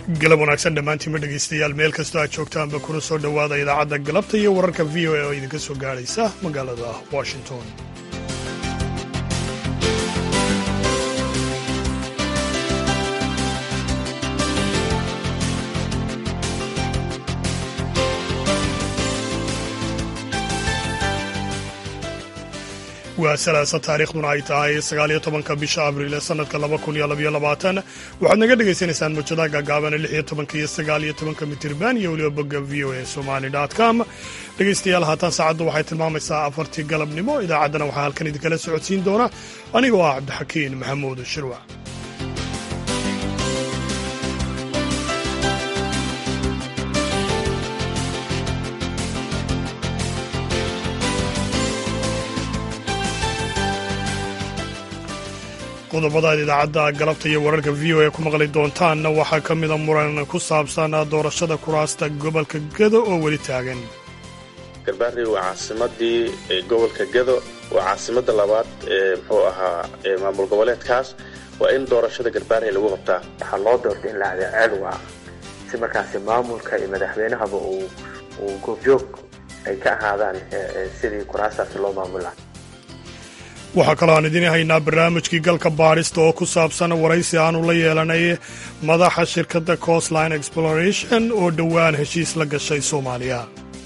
galab wanaagsan dhammaantiinma dhegaystayaal meel kastoo aad joogtaanba kuna soo dhowaada idaacadda galabta iyo wararka v o a oo idinka soo gaadhaysa magaalada washington waa salaasa taariikhduna ay tahay sagaaliyo tobanka bisha abriil ee sanadka laba kun iyo labaiyo labaatan waxaad naga dhagaysanaysaan mujadaha gaagaabana lix iyo tobanka iyo sagaal iyo tobanka mitirban iyo weliba bogga v o a somali com dhegaystayaal haatan saacaddu waxay tilmaamaysaa afartii galabnimo idaacaddana waxaa halkan idinkala socodsiin doona anigoo ah cabdixakiin maxamuud shirwac qodobadaad idaacadda galabta iyo wararka v o a ku maqli doontaanna waxaa ka mida muran ku saabsan doorashada kuraasta gobolka gedo oo weli taagan garbaari waa caasimadii gobolka gedo waa caasimada labaad ee muxuu ahaa maamul goboleedkaas waa in doorashada garbaari lagu qabtaa waxaa loo doortay in la adeeceel waa si markaasi maamulka iyo madaxweynahaba uu goobjoog ay ka ahaadaan sidii kuraastaasi loo maamula waxaa kaloo aan idiin haynaa barnaamijkii galka baadhista oo ku saabsan waraysi aanu la yeelanay madaxa shirkadda coastline exploration oo dhowaan heshiis la gashay soomaaliya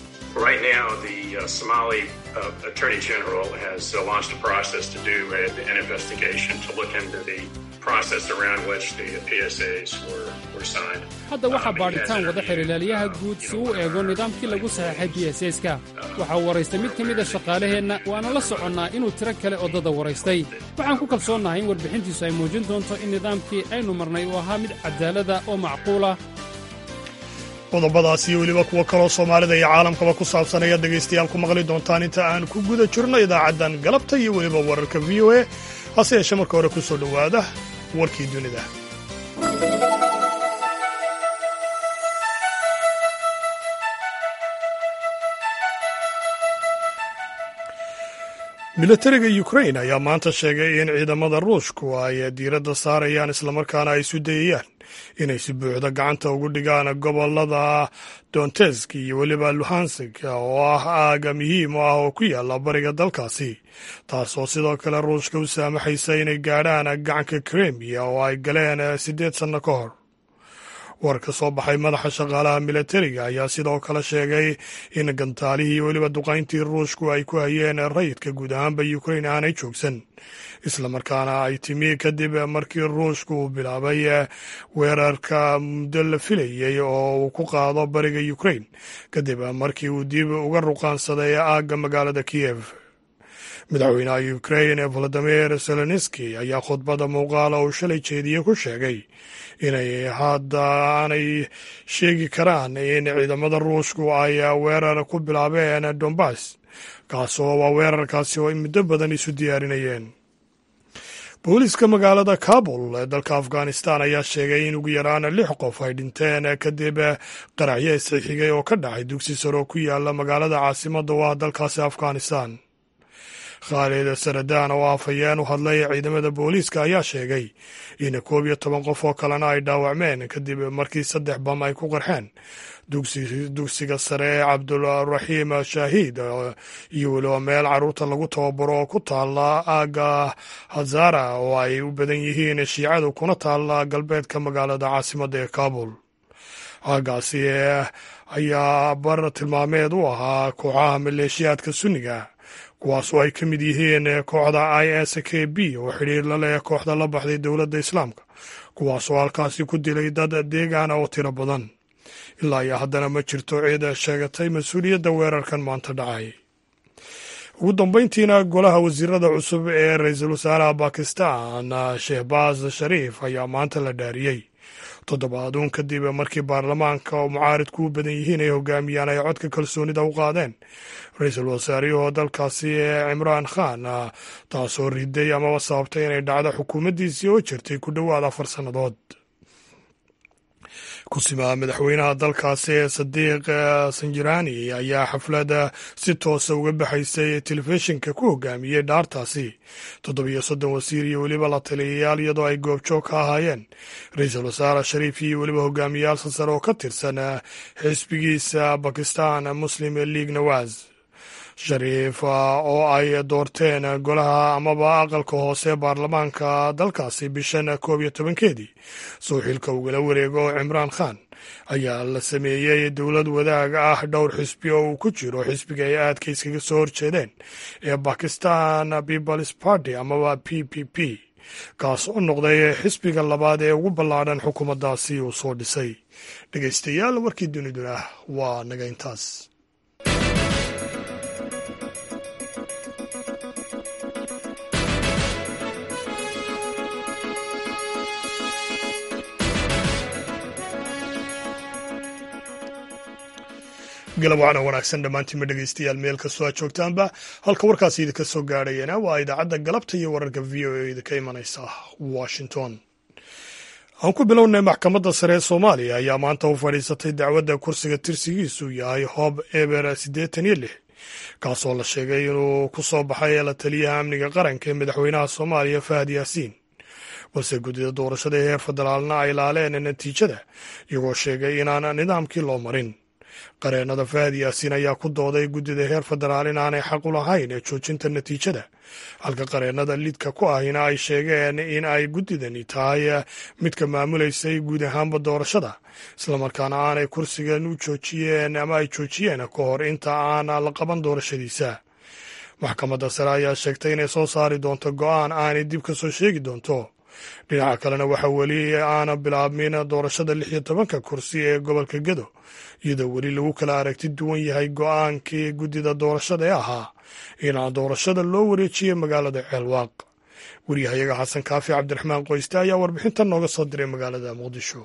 hadda waxaa baadhitaan wada xirilaaliyaha guud si uu eego nidaamkii lagu saxeexay b s ska waxaa waraystay mid ka mida shaqaalaheenna waana la soconnaa inuu tiro kale oddada waraystay waxaan ku kalsoonnahay in warbixintiisu ay muujin doonto in nidaamkii aynu marnay uu ahaa mid cadaalada oo macquula qodobadaas iyo weliba kuwo kaloo soomaalida iyo caalamkaba ku saabsan ayaad dhegaystayaal ku maqli doontaan inta aan ku guda jirno idaacaddan galabta iyo weliba wararka v o a hase yeeshee marka hore ku soo dhowaada warkii dunida milatariga ukrain ayaa maanta sheegay in ciidamada ruushku ay diiradda saarayaan islamarkaana ay isu dayayaan inay si buuxda gacanta ugu dhigaan gobolada dontesk iyo weliba luhansik oo ah aaga muhiim u ah oo ku yaala bariga dalkaasi taasoo sidoo kale ruushka u saamaxaysa inay gaadhaan gacanka kremiya oo ay galeen siddeed sanno ka hor war ka soo baxay madaxa shaqaalaha milatariga ayaa sidoo kale sheegay in gantaalihii weliba duqayntii ruushku ay ku hayeen rayidka guud ahaanba ukrain aanay joogsan islamarkaana ay timi kadib markii ruushku uu bilaabay weerarka muddo la filayey oo uu ku qaado bariga ukrain kadib markii uu dib uga ruqaansaday aagga magaalada kiyev madaxweynaha ukrain valadimir zelenski ayaa khudbadda muuqaala uu shalay jeediye ku sheegay inay hadda aanay sheegi karaan in ciidamada ruushku ay weerar ku bilaabeen dombas kaasoo waa weerarkaasi oo muddo badan isu diyaarinayeen booliiska magaalada kabul ee dalka afghanistan ayaa sheegay in ugu yaraan lix qof ay dhinteen kadib qaraxyo isxixigay oo ka dhacay dugsi sare oo ku yaala magaalada caasimadda u ah dalkaasi afghanistan khaalid saradaan oo afhayeen u hadlay ciidamada booliiska ayaa sheegay in koob iyo toban qof oo kalena ay dhaawacmeen kadib markii saddex bam ay ku qarxeen dugsiga sare ee cabdulraxiim shaahiid iyo weliba meel carruurta lagu tababaro oo ku taala aagga hazara oo ay u badan yihiin shiicadu kuna taala galbeedka magaalada caasimadda ee kabul aaggaasi ayaa bar tilmaameed u ahaa kooxaha maleeshiyaadka sunniga kuwaasoo ay ka mid yihiin kooxda i s k b oo xidhiir la leh kooxda la baxday dowladda islaamka kuwaasoo halkaasi ku dilay dad deegaana oo tiro badan ilaa iyo haddana ma jirto cid sheegatay mas-uuliyadda weerarkan maanta dhacay ugu dambeyntiina golaha wasiirada cusub ee ra-iisul wasaaraha bakistan shehbaaz shariif ayaa maanta la dhaariyey toddobaaduun kadib markii baarlamaanka oo mucaaridku u badan yihiin ay hogaamiyaan ay codka kalsoonida u qaadeen ra-iisul wasaarihii dalkaasi ee cimraan khan taasoo riday amaba sababtay inay dhacdo xukuumaddiisii oo jirtay ku dhowaad afar sannadood kusimaa madaxweynaha dalkaasi ee sadiiq sanjirani ayaa xafladda si toosa uga baxaysay telefishinka ku hogaamiyey dhaartaasi toddobiyo soddon wasiir iyo weliba la taliyayaal iyadoo ay goobjoog ka ahaayeen ra-iisul wasaare shariif iyo weliba hogaamiyaal sasare oo ka tirsan xisbigiisa bakistan muslim league nawaz shariif oo ay doorteen golaha amaba aqalka hoose baarlamaanka dalkaasi bishan koob iyo tobankeedii soo xilka ugala wareego cimraan khan ayaa la sameeyey dowlad wadaag ah dhowr xisbi oo uu ku jiro xisbiga ay aadka iskaga soo horjeedeen ee bakistan peoples party amaba p p p kaas oo noqday xisbiga labaad ee ugu ballaadhan xukuumaddaasi uu soo dhisay dhegeystayaal warkii duniduna waa naga intaas galab wacna wanaagsan dhammaantiinma dhegeystayaal meel kastoo aad joogtaanba halka warkaasi idinka soo gaadhayana waa idaacadda galabta iyo wararka v o e idinka imanaysa washington aan ku bilownay maxkamadda sare ee soomaaliya ayaa maanta u fadhiisatay dacwadda kursiga tirsigiisu yahay hoob eber siddeetan iyo lix kaasoo la sheegay inuu ku soo baxay la taliyaha amniga qaranka ee madaxweynaha soomaaliya fahad yaasiin balse guddida doorashada ee heer federaalna ay laaleen natiijada iyagoo sheegay inaan nidaamkii loo marin qareennada fahad yaasiin ayaa ku dooday guddida heer federaal inaanay xaq u lahayn ee joojinta natiijada halka qareennada lidka ku ahina ay sheegeen in ay guddidani tahay midka maamulaysay guud ahaanba doorashada islamarkaana aanay kursigan u joojiyeen ama ay joojiyeen ka hor inta aan la qaban doorashadiisa maxkamadda sare ayaa sheegtay inay soo saari doonto go'aan aanay dib ka soo sheegi doonto dhinaca kalena waxaa weli aana bilaabmin doorashada lix iyo tobanka kursi ee gobolka gedo iyadoo weli lagu kala aragti duwan yahay go'aankii guddida doorashada ee ahaa inaan doorashada loo wareejiyey magaalada ceelwaaq weriyahayaga xasan kaafi cabdiraxmaan qoyste ayaa warbixintan nooga soo diray magaalada muqdisho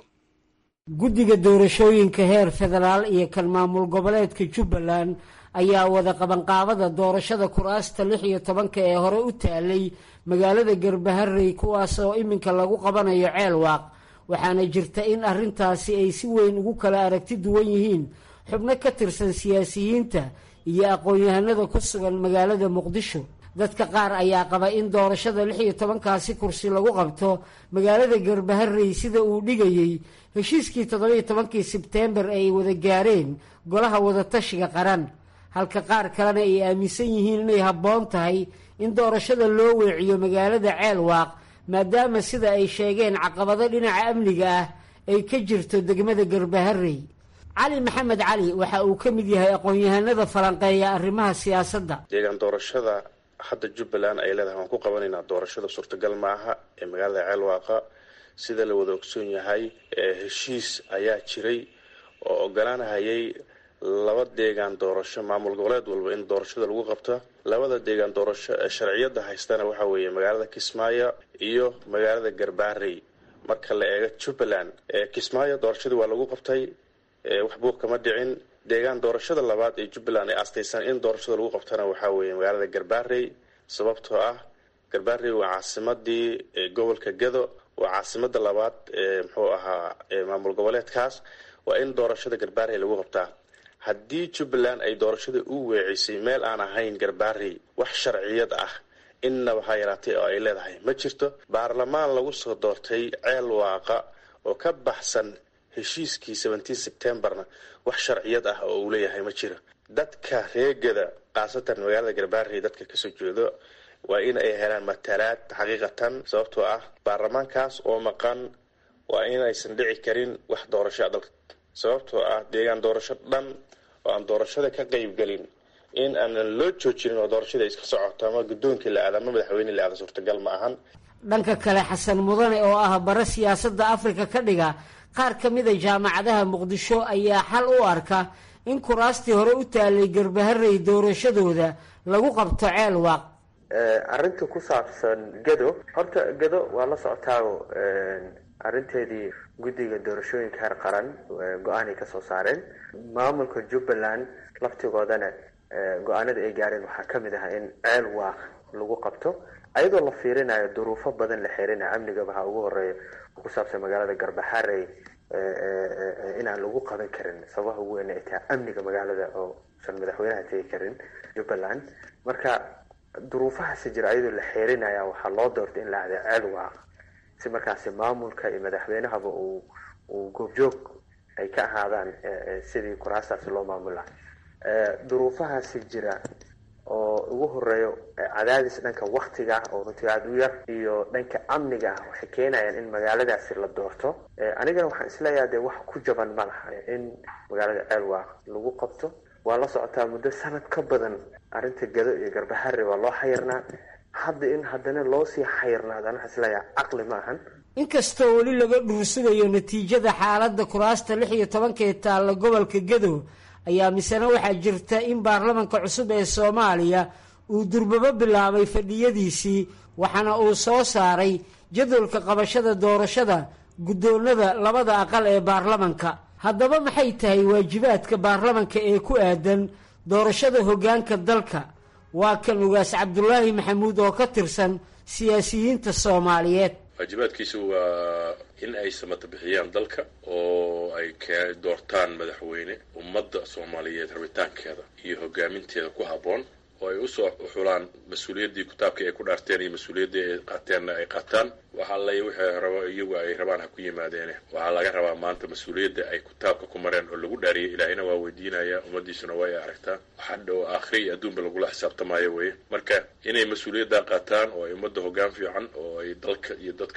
guddiga doorashooyinka heer federaal iyo kan maamul goboleedka jubbaland ayaa wada qabanqaabada doorashada kuraasta lix iyo tobanka ee hore u taalay magaalada garbaharey kuwaas oo iminka lagu qabanayo ceelwaaq waxaana jirta in arrintaasi ay si weyn ugu kala aragti duwan yihiin xubno ka tirsan siyaasiyiinta iyo aqoon-yahanada ku sugan magaalada muqdisho dadka qaar ayaa qaba in doorashada lix iyo tobankaasi kursi lagu qabto magaalada garbaharey sida uu dhigayey heshiiskii toddobiyo tobankii sebteembar ay wada gaareen golaha wadatashiga qaran halka qaar kalena ay aaminsan yihiin inay habboon tahay in doorashada loo weeciyo magaalada ceelwaaq maadaama sida ay sheegeen caqabado dhinaca amniga ah ay ka jirto degmada garbaharey cali maxamed cali waxa uu ka mid yahay aqoon-yahanada falanqeeya arrimaha siyaasadda deegaan doorashada hadda jubbaland ay leedahay waan ku qabanaynaa doorashada suurtagal ma aha ee magaalada ceelwaaqa sida la wada ogsoon yahay heshiis ayaa jiray oo ogolaanahayay laba deegaan doorasho maamul goboleed walba in doorashada lagu qabto labada deegaan doorasho ee sharciyada haystana waxaa weeye magaalada kismaayo iyo magaalada garbaarey marka la eego jubbaland kismaayo doorashadii waa lagu qabtay wax buuq kama dhicin deegaan doorashada labaad ee jubbaland ay astaysan in doorashada lagu qabtana waxaa weeye magaalada garbaarey sababtoo ah garbaarey waa caasimadii gobolka gado waa caasimada labaad ee muxuu ahaa maamul goboleedkaas waa in doorashada garbaarey lagu qabtaa haddii jubbaland ay doorashada u weecisay meel aan ahayn garbaarey wax sharciyad ah innaba ha yaraatay oo ay leedahay ma jirto baarlamaan lagu soo doortay ceel waaqa oo ka baxsan heshiiskii seventeen sebtembarna wax sharciyad ah oo uu leeyahay ma jiro dadka reegada khaasatan magaalada garbaarey dadka kasoo jeedo waa in ay helaan matalaad xaqiiqatan sababtoo ah baarlamaankaas oo maqan waa inaysan dhici karin wax doorasho dalka sababtoo ah deegaan doorasho dhan oo aan doorashada ka qeybgelin in aanan loo joojinin oo doorashada iska socoto ama guddoonkii la aada ama madaxweyne la aada suurtagal ma ahan dhanka kale xasan mudane oo ah bare siyaasadda afrika ka dhiga qaar ka mida jaamacadaha muqdisho ayaa xal u arka in kuraastii hore u taalay garbaharey doorashadooda lagu qabto ceel waaq arrinta ku saabsan gado horta gado waa la socotaago arrinteedii guddiga doorashooyinka heer qaran go-aanay kasoo saareen maamulka jubbaland laftigoodana go-aanada ay gaareen waxaa ka mid ah in ceel waaq lagu qabto ayadoo la fiirinayo duruufo badan la xirinayo amnigaba ha ugu horeeyo oo ku saabsan magaalada garbaxarey inaan lagu qaban karin sababaha ugu weyn ay tahay amniga magaalada oo san madaxweynaha tegi karin jubbaland marka duruufahaasi jira ayadoo la xeerinaya waxaa loo doortay in la ahda ceel waaq si markaasi maamulka iyo madaxweynahaba uu uu goobjoog ay ka ahaadaan sidii kuraastaasi loo maamula duruufahaasi jira oo ugu horeeyo cadaadis dhanka waktiga oo runtii aada u yar iyo dhanka amniga ah waxay keenayaan in magaaladaasi la doorto anigana waxaan isleeyaha dee wax ku jaban ma laha in magaalada ceelwaaq lagu qabto waa la socotaa muddo sanad ka badan arrinta gado iyo garbahari waa loo xayirnaa hadda in haddana loo sii xayirnaado an waxaan isleeyaha caqli ma ahan inkastoo weli laga dhuursugayo natiijada xaaladda kuraasta lix iyo tobanka ee taalla gobolka gadow ayaa misena waxaa jirta in baarlamanka cusub ee soomaaliya uu durbabo bilaabay fadhiyadiisii waxaana uu soo saaray jadwalka qabashada doorashada guddoonnada labada aqal ee baarlamanka haddaba maxay tahay waajibaadka baarlamanka ee ku aadan doorashada hoggaanka dalka waa kan ugaas cabdulaahi maxamuud oo ka tirsan siyaasiyiinta soomaaliyeed waajibaadkiisu waa in ay samata bixiyaan dalka oo ay k doortaan madaxweyne ummadda soomaaliyeed rabitaankeeda iyo hogaaminteeda ku habboon oo ay usoo xulaan mas-uuliyaddii kitaabkii ay ku dhaarteen iyo mas-uuliyaddii ay qaateenna ay qaataan waxa alle wixii rabo iyagu ay rabaan ha ku yimaadeene waxaa laga rabaa maanta mas-uuliyadda ay kitaabka ku mareen oo lagu dhaariyay ilaahina waa weydiinaya ummaddiisuna waa ay aragtaa waxadha oo aakhira iyo adduunba lagula xisaabtamaayo weye marka inay mas-uuliyaddaa qaataan oo ay ummadda hoggaan fiican oo ay dalka iyo dadka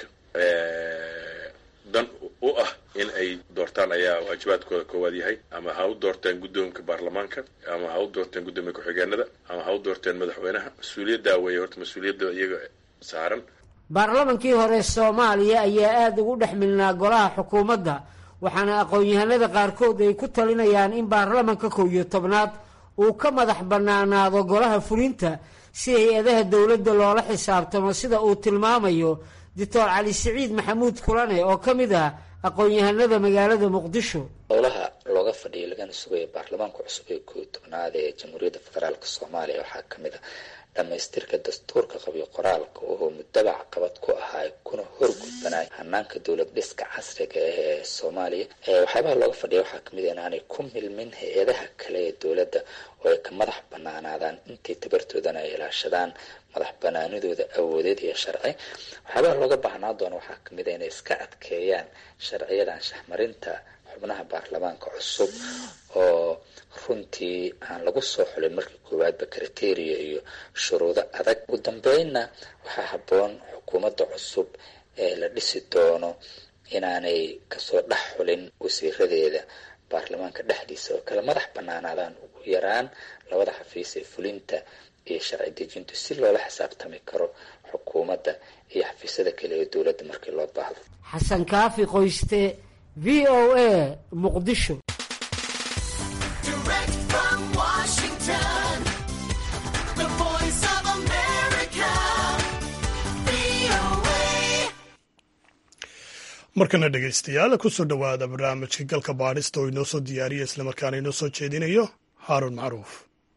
dan u ah in ay doortaan ayaa waajibaadkooda koowaad yahay ama ha u doorteen guddoonka baarlamaanka ama ha u doorteen guddoomiya ku-xigeenada ama ha u doorteen madaxweynaha mas-uuliyaddaa weeye horta mas-uuliyadda iyaga saaran baarlamankii hore soomaaliya ayaa aada ugu dhex milnaa golaha xukuumadda waxaana aqoon-yahanada qaarkood ay ku talinayaan in baarlamanka kow iyo tobnaad uu ka madax bannaanaado golaha fulinta si hay-adaha dowladda loola xisaabtamo sida uu tilmaamayo doctor cali siciid maxamuud kulane oo ka mid ah aqoon-yahanada magaalada muqdisho howlaha looga fadhiyay lagana sugaya baarlamaanka cusub ee koo tobnaad ee jamhuuriyadda federaalk soomaaliya waxaa kamid a dhamaystirka dastuurka qabyo qoraalka oo muddabac qabad ku ahaa kuna horgudbanay hanaanka dowlad dhiska casriga ah ee soomaaliya waxyaabaha looga fadhiya waxaa kamid a inaanay ku milmin hay-adaha kale ee dowladda oo ay ka madax banaanaadaan intay tabartoodana ay ilaashadaan madax banaanidooda awoodeed iyo sharci waxyaabaha looga baahnaa doona waxaa kamid a inay iska adkeeyaan sharciyadan shahmarinta xubnaha baarlamaanka cusub oo runtii aan lagu soo xulin markii koowaadba kriteria iyo shuruudo adag ugu dambeynna waxaa habboon xukuumadda cusub ee la dhisi doono inaanay kasoo dhex xulin wasiiradeeda baarlamaanka dhexdiisa oo kale madax banaanaadaan ugu yaraan labada xafiis ee fulinta iyo sharci dejintu si loola xisaabtami karo xukuumadda iyo xafiisyada kale ee dowladda markii loo baahdo xasan kaafi qoyste v o a muqdisho markana dhegaystayaal kusoo dhowaada barnaamijka galka baadhista oo inoo soo diyaariya islamarkaana inoo soo jeedinayo haaruun macruuf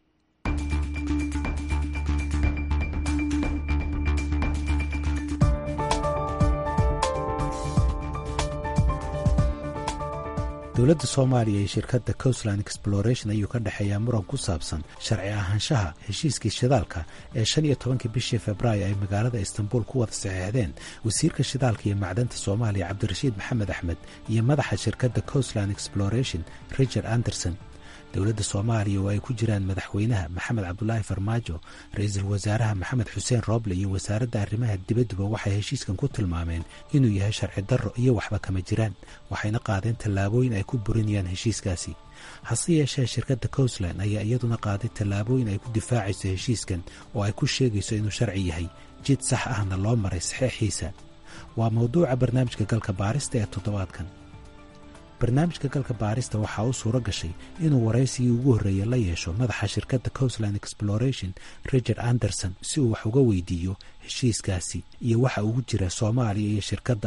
dowladda soomaaliya iyo shirkadda coastland exploration ayuu ka dhexeeyaa muran ku saabsan sharci ahaanshaha heshiiskii shidaalka ee shan iyo tobankii bishii februaayo ay magaalada istanbul ku wada saxeexdeen wasiirka shidaalka iyo macdanta soomaaliya cabdirashiid maxamed axmed iyo madaxa shirkadda coastland exploration richard anderson dowladda soomaaliya oo ay ku jiraan madaxweynaha maxamed cabdulaahi farmaajo ra-iisul wasaaraha maxamed xuseen rooble iyo wasaaradda arrimaha dibadduba waxay heshiiskan ku tilmaameen inuu yahay sharci darro iyo waxba kama jiraan waxayna qaadeen tallaabooyin ay ku burinayaan heshiiskaasi hase yeeshee shirkadda coastland ayaa iyaduna qaaday tallaabooyin ay ku difaacayso heshiiskan oo ay ku sheegayso inuu sharci yahay jid sax ahna loo maray saxeexiisa waa mawduuca barnaamijka galka baarista ee toddobaadkan barnaamijka galka baarista waxaa u suuro gashay inuu waraysigii ugu horreeyey la yeesho madaxa shirkadda coastland exploration richard anderson si uu wax uga weydiiyo heshiiskaasi iyo waxa ugu jira soomaaliya iyo shirkadda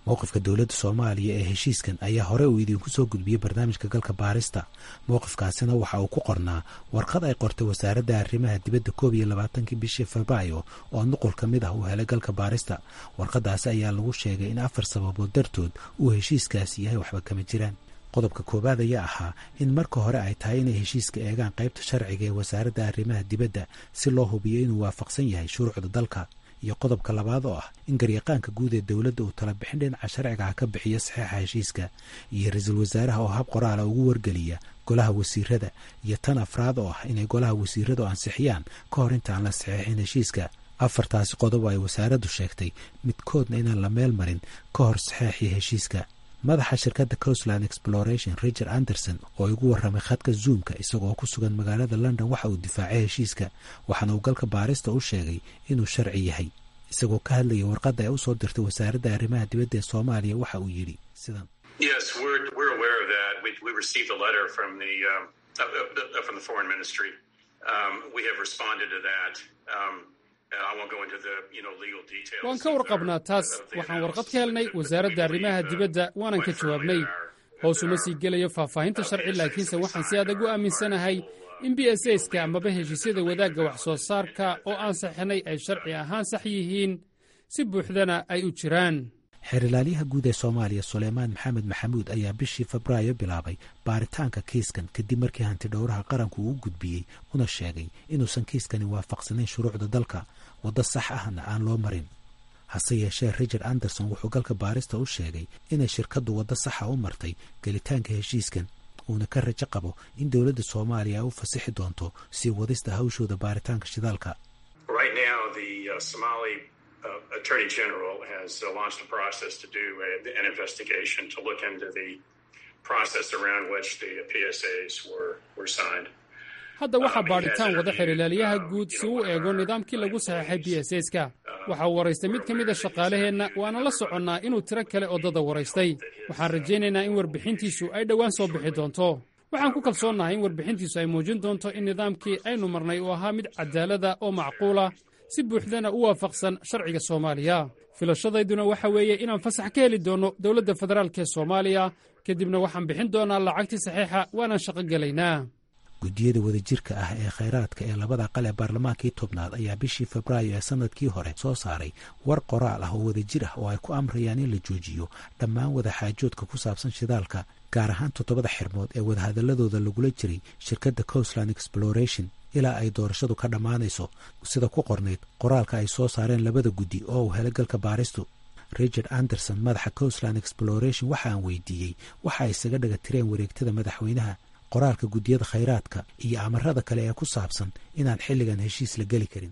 mowqifka dowladda soomaaliya ee heshiiskan ayaa hore uu idinku soo gudbiyey barnaamijka galka baarista mowqifkaasina waxa uu ku qornaa warqad ay qortay wasaaradda arrimaha dibadda koob iyo labaatankii bishii febraayo oo nuqul ka mid ah uu helay galka baarista warqadaasi ayaa lagu sheegay in afar sababood dartood uu heshiiskaasi yahay waxba kama jiraan qodobka koowaad ayaa ahaa in marka hore ay tahay inay heshiiska eegaan qaybta sharciga ee wasaaradda arrimaha dibadda si loo hubiyo inuu waafaqsan yahay shuruucda dalka iyo qodobka labaad oo ah in garyaqaanka guud ee dowladda uu tala bixin dhinaca sharciga ah ka bixiyo saxiixa heshiiska iyo ra-iisul wasaaraha oo hab qoraala ugu wargeliya golaha wasiirada iyo tan afraad oo ah inay golaha wasiiradu ansixiyaan ka hor intaan la saxiixin heshiiska afartaasi qodob ay wasaaraddu sheegtay midkoodna inaan la meel marin ka hor saxeexii heshiiska madaxa shirkadda coastland exploration richard anderson oo igu warramay khadka zoomka isagoo ku sugan magaalada london waxa uu difaacay heshiiska waxaana uu galka baarista u sheegay inuu sharci yahay isagoo ka hadlaya warqadda ay u soo dirtay wasaaradda arrimaha dibadda ee soomaaliya waxa uu yidhi sidan waan ka warqabnaa taas waxaan warqad ka helnay wasaaradda arrimaha dibadda waanan ka jawaabnay hoosuma sii gelayo faahfaahinta sharci laakiinse waxaan si adag u aaminsanahay in b s ska amaba heshiisyada wadaagga wax soo saarka oo aan saxinay ay sharci ahaan sax yihiin si buuxdana ay u jiraan xeerilaalyaha guud ee soomaaliya suleymaan maxamed maxamuud ayaa bishii febraayo bilaabay baaritaanka kiiskan kadib markii hanti dhowraha qaranku uu u gudbiyey una sheegay inuusan kiiskani waafaqsanayn shuruucda dalka waddo sax ahna aan loo marin hase yeeshee richard anderson wuxuu galka baarista u sheegay inay shirkaddu waddo saxa u martay gelitaanka heshiiskan uuna ka rajo qabo in dowladda soomaaliya ay u fasixi doonto sii wadista hawshooda baaritaanka shidaalka Attorney General has uh, launched a process to do a, an investigation to look into the process around which the PSAs were, were signed. hadda waxaa baadhitaan wada xirilaaliyaha guud si uu eego nidaamkii lagu saxeexay b s ska waxa uu waraystay mid ka mid a shaqaalaheenna waana la soconnaa inuu tiro kale oddada waraystay waxaan rajaynaynaa in warbixintiisu ay dhowaan soo bixi doonto waxaan ku kalsoonnahay in warbixintiisu ay muujin doonto in nidaamkii aynu marnay uu ahaa mid cadaalada oo macquula si buuxdana u waafaqsan sharciga soomaaliya filashadayduna waxa weeye inaan fasax ka heli doonno dowladda federaalk ee soomaaliya kadibna waxaan bixin doonaa lacagtii saxiixa waanaan shaqo gelaynaa guddiyada wadajirka ah ee khayraadka ee labada aqal ee baarlamaankii tobnaad ayaa bishii febraayo ee sanadkii hore soo saaray war qoraal ah oo wadajir ah oo ay ku amrayaan in la joojiyo dhammaan wadaxaajoodka ku saabsan shidaalka gaar ahaan toddobada xirmood ee wadahadaladooda lagula jiray shirkadda coastland exploration ilaa ay doorashadu ka dhammaanayso sida ku qornayd qoraalka ay soo saareen labada guddi oo uu helay galka baaristu richard anderson madaxa coastland exploration waxa aan weydiiyey waxa ay isaga dhaga tireen wareegtada madaxweynaha qoraalka guddiyada khayraadka iyo amarada kale ee ku saabsan inaan xilligan heshiis la geli karin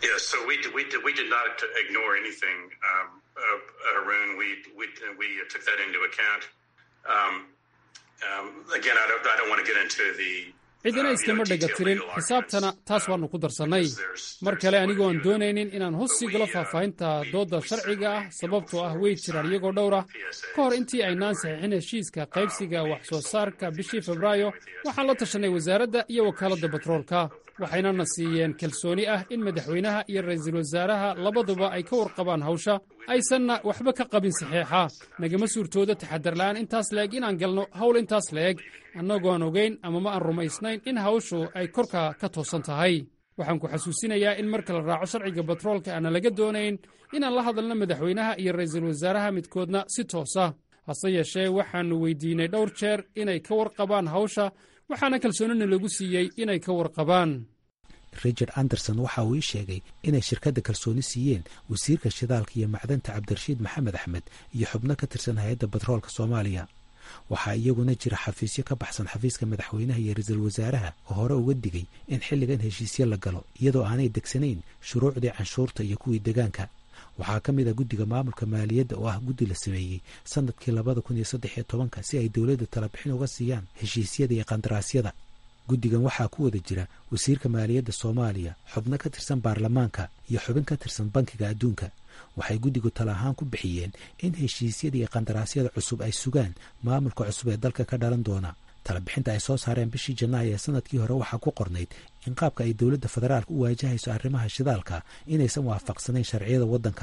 cidina iskama dhega tirin xisaabtana taas waannu ku darsannay mar kale anigoo aan doonaynin inaan hoos sii galo faahfaahinta doodda sharciga ah sababtoo ah wey jiraan iyagoo dhowr ah ka hor intii aynaan saxiixin heshiiska qaybsiga wax soo saarka bishii febraayo waxaan la tashanay wasaaradda iyo wakaaladda batroolka waxaynana siiyeen kalsooni ah in madaxweynaha iyo ra'iisul wasaaraha labaduba ay ka warqabaan hawsha aysanna waxba ka qabin saxiixa nagama suurtooda taxadarla'aan intaas le'eg inaan galno hawl intaas le'eg annagoon ogayn ama ma aan rumaysnayn in hawshu ay korka ka toosan tahay waxaan ku xasuusinayaa in marka la raaco sharciga batroolka aana laga doonayn inaan la hadalno madaxweynaha iyo ra'iisul wasaaraha midkoodna si toosa hase yeeshee waxaannu weydiinay dhowr jeer inay ka warqabaan hawsha waxaana kalsoonina lagu siiyey inay ka warqabaan richard anderson waxa uu ii sheegay inay shirkadda kalsooni siiyeen wasiirka shidaalka iyo macdanta cabdirashiid maxamed axmed iyo xubno ka tirsan hay-adda batroolka soomaaliya waxaa iyaguna jira xafiisyo ka baxsan xafiiska madaxweynaha iyo ra-iisul wasaaraha oo hore uga digay in xilligan heshiisyo la galo iyadoo aanay degsanayn shuruucdii canshuurta iyo kuwii degaanka waxaa ka mid ah guddiga maamulka maaliyadda oo ah guddi la sameeyey sanadkii labada kun iyo saddex iyo tobanka si ay dowladda talabixin uga siiyaan heshiisyada iyo qandaraasyada guddigan waxaa ku wada jira wasiirka maaliyadda soomaaliya xubno ka tirsan baarlamaanka iyo xubin ka tirsan bankiga adduunka waxay guddigu tala ahaan ku bixiyeen in heshiisyada iyo qandaraasyada cusub ay sugaan maamulka cusub ee dalka ka dhalan doona talabixinta ay soo saareen bishii janaayo ee sanadkii hore waxaa ku qornayd in qaabka ay dowladda federaalka u waajahayso arrimaha shidaalka inaysan waafaqsanayn sharciyada waddanka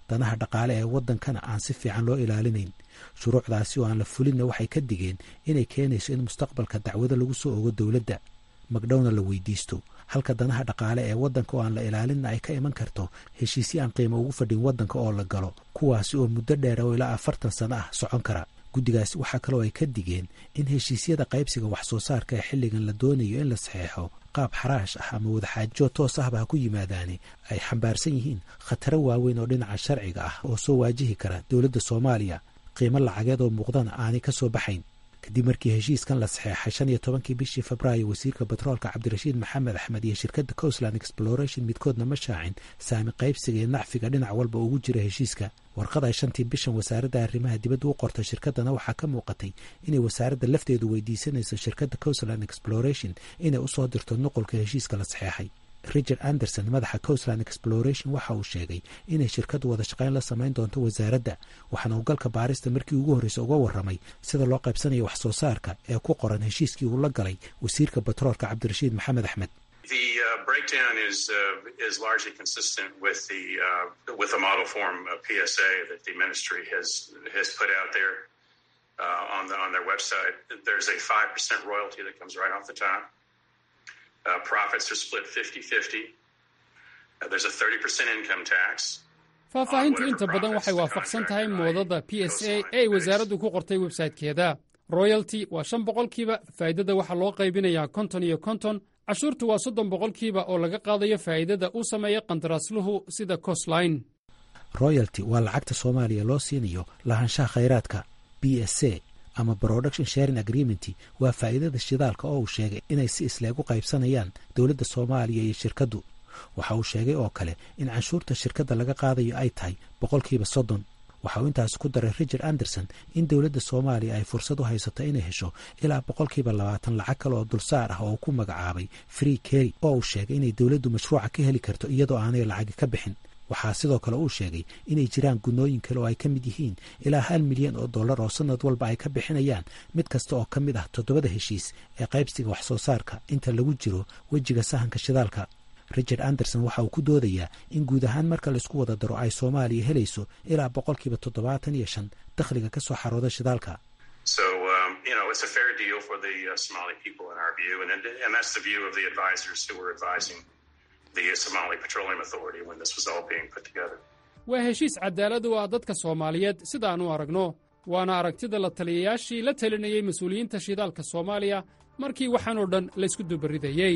danaha dhaqaale ee waddankana aan si fiican loo ilaalinayn shuruucdaasi oo aan la fulinna waxay ka digeen inay keenayso in mustaqbalka dacwado lagu soo ogo dowladda magdhowna la weydiisto halka danaha dhaqaale ee waddanka oo aan la ilaalinna ay ka iman karto heshiisyo aan qiimo ugu fadhin waddanka oo la galo kuwaasi oo muddo dheer oo ilaa afartan sano ah socon kara guddigaasi waxaa kaloo ay ka digeen in heshiisyada qaybsiga wax soo saarka ee xilligan la doonayo in la saxeexo qaab xaraash ah ama wadaxaajo toos ahba ha ku yimaadaani ay xambaarsan yihiin khataro waaweyn oo dhinaca sharciga ah oo soo waajihi kara dowladda soomaaliya qiimo lacageed oo muuqdana aanay ka soo baxayn kadib markii heshiiskan la saxeexay shan iyo tobankii bishii febraayo wasiirka batroolka cabdirashiid maxamed axmed iyo shirkadda coastland exploration midkoodna ma shaacin saami qaybsiga iyo nacfiga dhinac walba ugu jira heshiiska warqad ay shantii bishan wasaaradda arrimaha dibadda u qortay shirkaddana waxaa ka muuqatay inay wasaaradda lafteedu weydiisanayso shirkadda coastland exploration inay usoo dirto nuqulka heshiiska la saxeexay richard anderson madaxa coastland exploration waxa uu sheegay inay shirkaddu wada shaqayn la samayn doonto wasaaradda waxaana uu galka baarista markii ugu horreysa uga warramay sida loo qaybsanayo wax soo saarka ee ku qoran heshiiskii uu la galay wasiirka batroolka cabdirashiid maxamed axmed The uh, breakdown is uh, is largely consistent with the uh, with the model form uh, PSA that the ministry has has put out there uh, on the on their website. There's a five percent royalty that comes right off the top. Uh, profits are split 50-50. Uh, there's a 30% income tax. faahfaahintu inta badan waxay waafaqsan tahay moodada p s a ee ay wasaaraddu ku qortay websaytekeeda royalty waa shan boqolkiiba faa'iidada waxaa loo qaybinayaa konton iyo konton cashuurtu waa soddon boqolkiiba oo laga qaadayo faa'iidada uu sameeya qandaraasluhu sida costline royalty waa lacagta soomaaliya loo siinayo lahaanshaha khayraadka b s a ama production sharing agreement waa faa'iidada shidaalka oo uu sheegay inay si isleeg u qaybsanayaan dowladda soomaaliya iyo shirkaddu waxa uu sheegay oo kale in canshuurta shirkadda laga qaadayo ay tahay boqolkiiba soddon waxa uu intaas ku daray richard anderson in dowladda soomaaliya ay fursad u haysato inay hesho ilaa boqolkiiba labaatan lacag kale oo dulsaar ah oo ku magacaabay free kerry oo uu sheegay inay dowladdu mashruuca ka heli karto iyadoo aanay lacagi ka bixin waxaa sidoo kale uu sheegay inay jiraan gunnooyin kale oo ay ka mid yihiin ilaa hal milyan oo dollar oo sanad walba ay ka bixinayaan mid kasta oo ka mid ah toddobada heshiis ee qaybsiga wax soo saarka inta lagu jiro wejiga sahanka shidaalka richard anderson waxa uu ku doodayaa in guud ahaan marka laisku wada daro ay soomaaliya helayso ilaa boqolkiiba toddobaatan iyo shan dakhliga ka soo xarooda shidaalka So, um, you know, it's a fair deal for the uh, Somali people in our view, and, and that's the view of the advisors who were advising the Somali Petroleum Authority when this was all being put together. waa heshiis cadaalad u ah dadka soomaaliyeed sidaan u aragno waana aragtida la taliyayaashii la talinayey mas-uuliyiinta shidaalka soomaaliya markii waxaan oo dhan laysku dubaridayey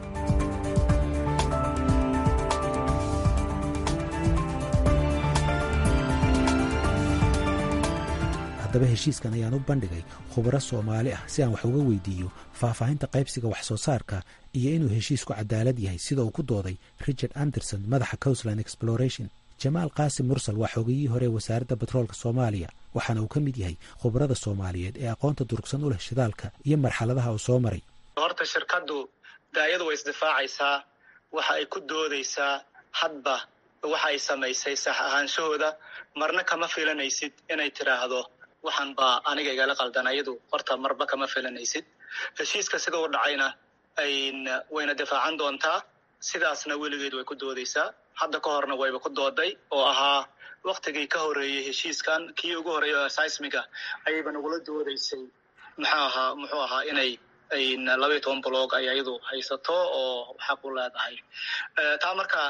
haddaba heshiiskan ayaan u bandhigay khubaro soomaali ah si aan wax uga weydiiyo faahfaahinta qaybsiga wax soo saarka iyo inuu heshiisku cadaalad yahay sida uu ku dooday richard anderson madaxa coastland exploration jamaal qaasim mursal waa xogiyihii hore wasaaradda batroolka soomaaliya waxaana uu ka mid yahay khubarada soomaaliyeed ee aqoonta durugsan u leh shidaalka iyo marxaladaha uu soo maray horta shirkaddu daayadu way isdifaacaysaa waxa ay ku doodaysaa hadba waxa ay samaysay sax ahaanshahooda marna kama filanaysid inay tidhaahdo waxaan baa aniga igala qaldan ayadu horta marba kama filanaysid heshiiska sida u dhacayna wayna difaacan doontaa sidaasna weligeed way ku doodaysaa hadda ka horna wayba ku dooday oo ahaa waktigii ka horeeyey heshiiskan kii ugu horeeyay seismiga ayayba nagula doodaysay muxuu ahaa muxuu ahaa inay labaiyo toban blog ay ayadu haysato oo xaq u leedahay taa marka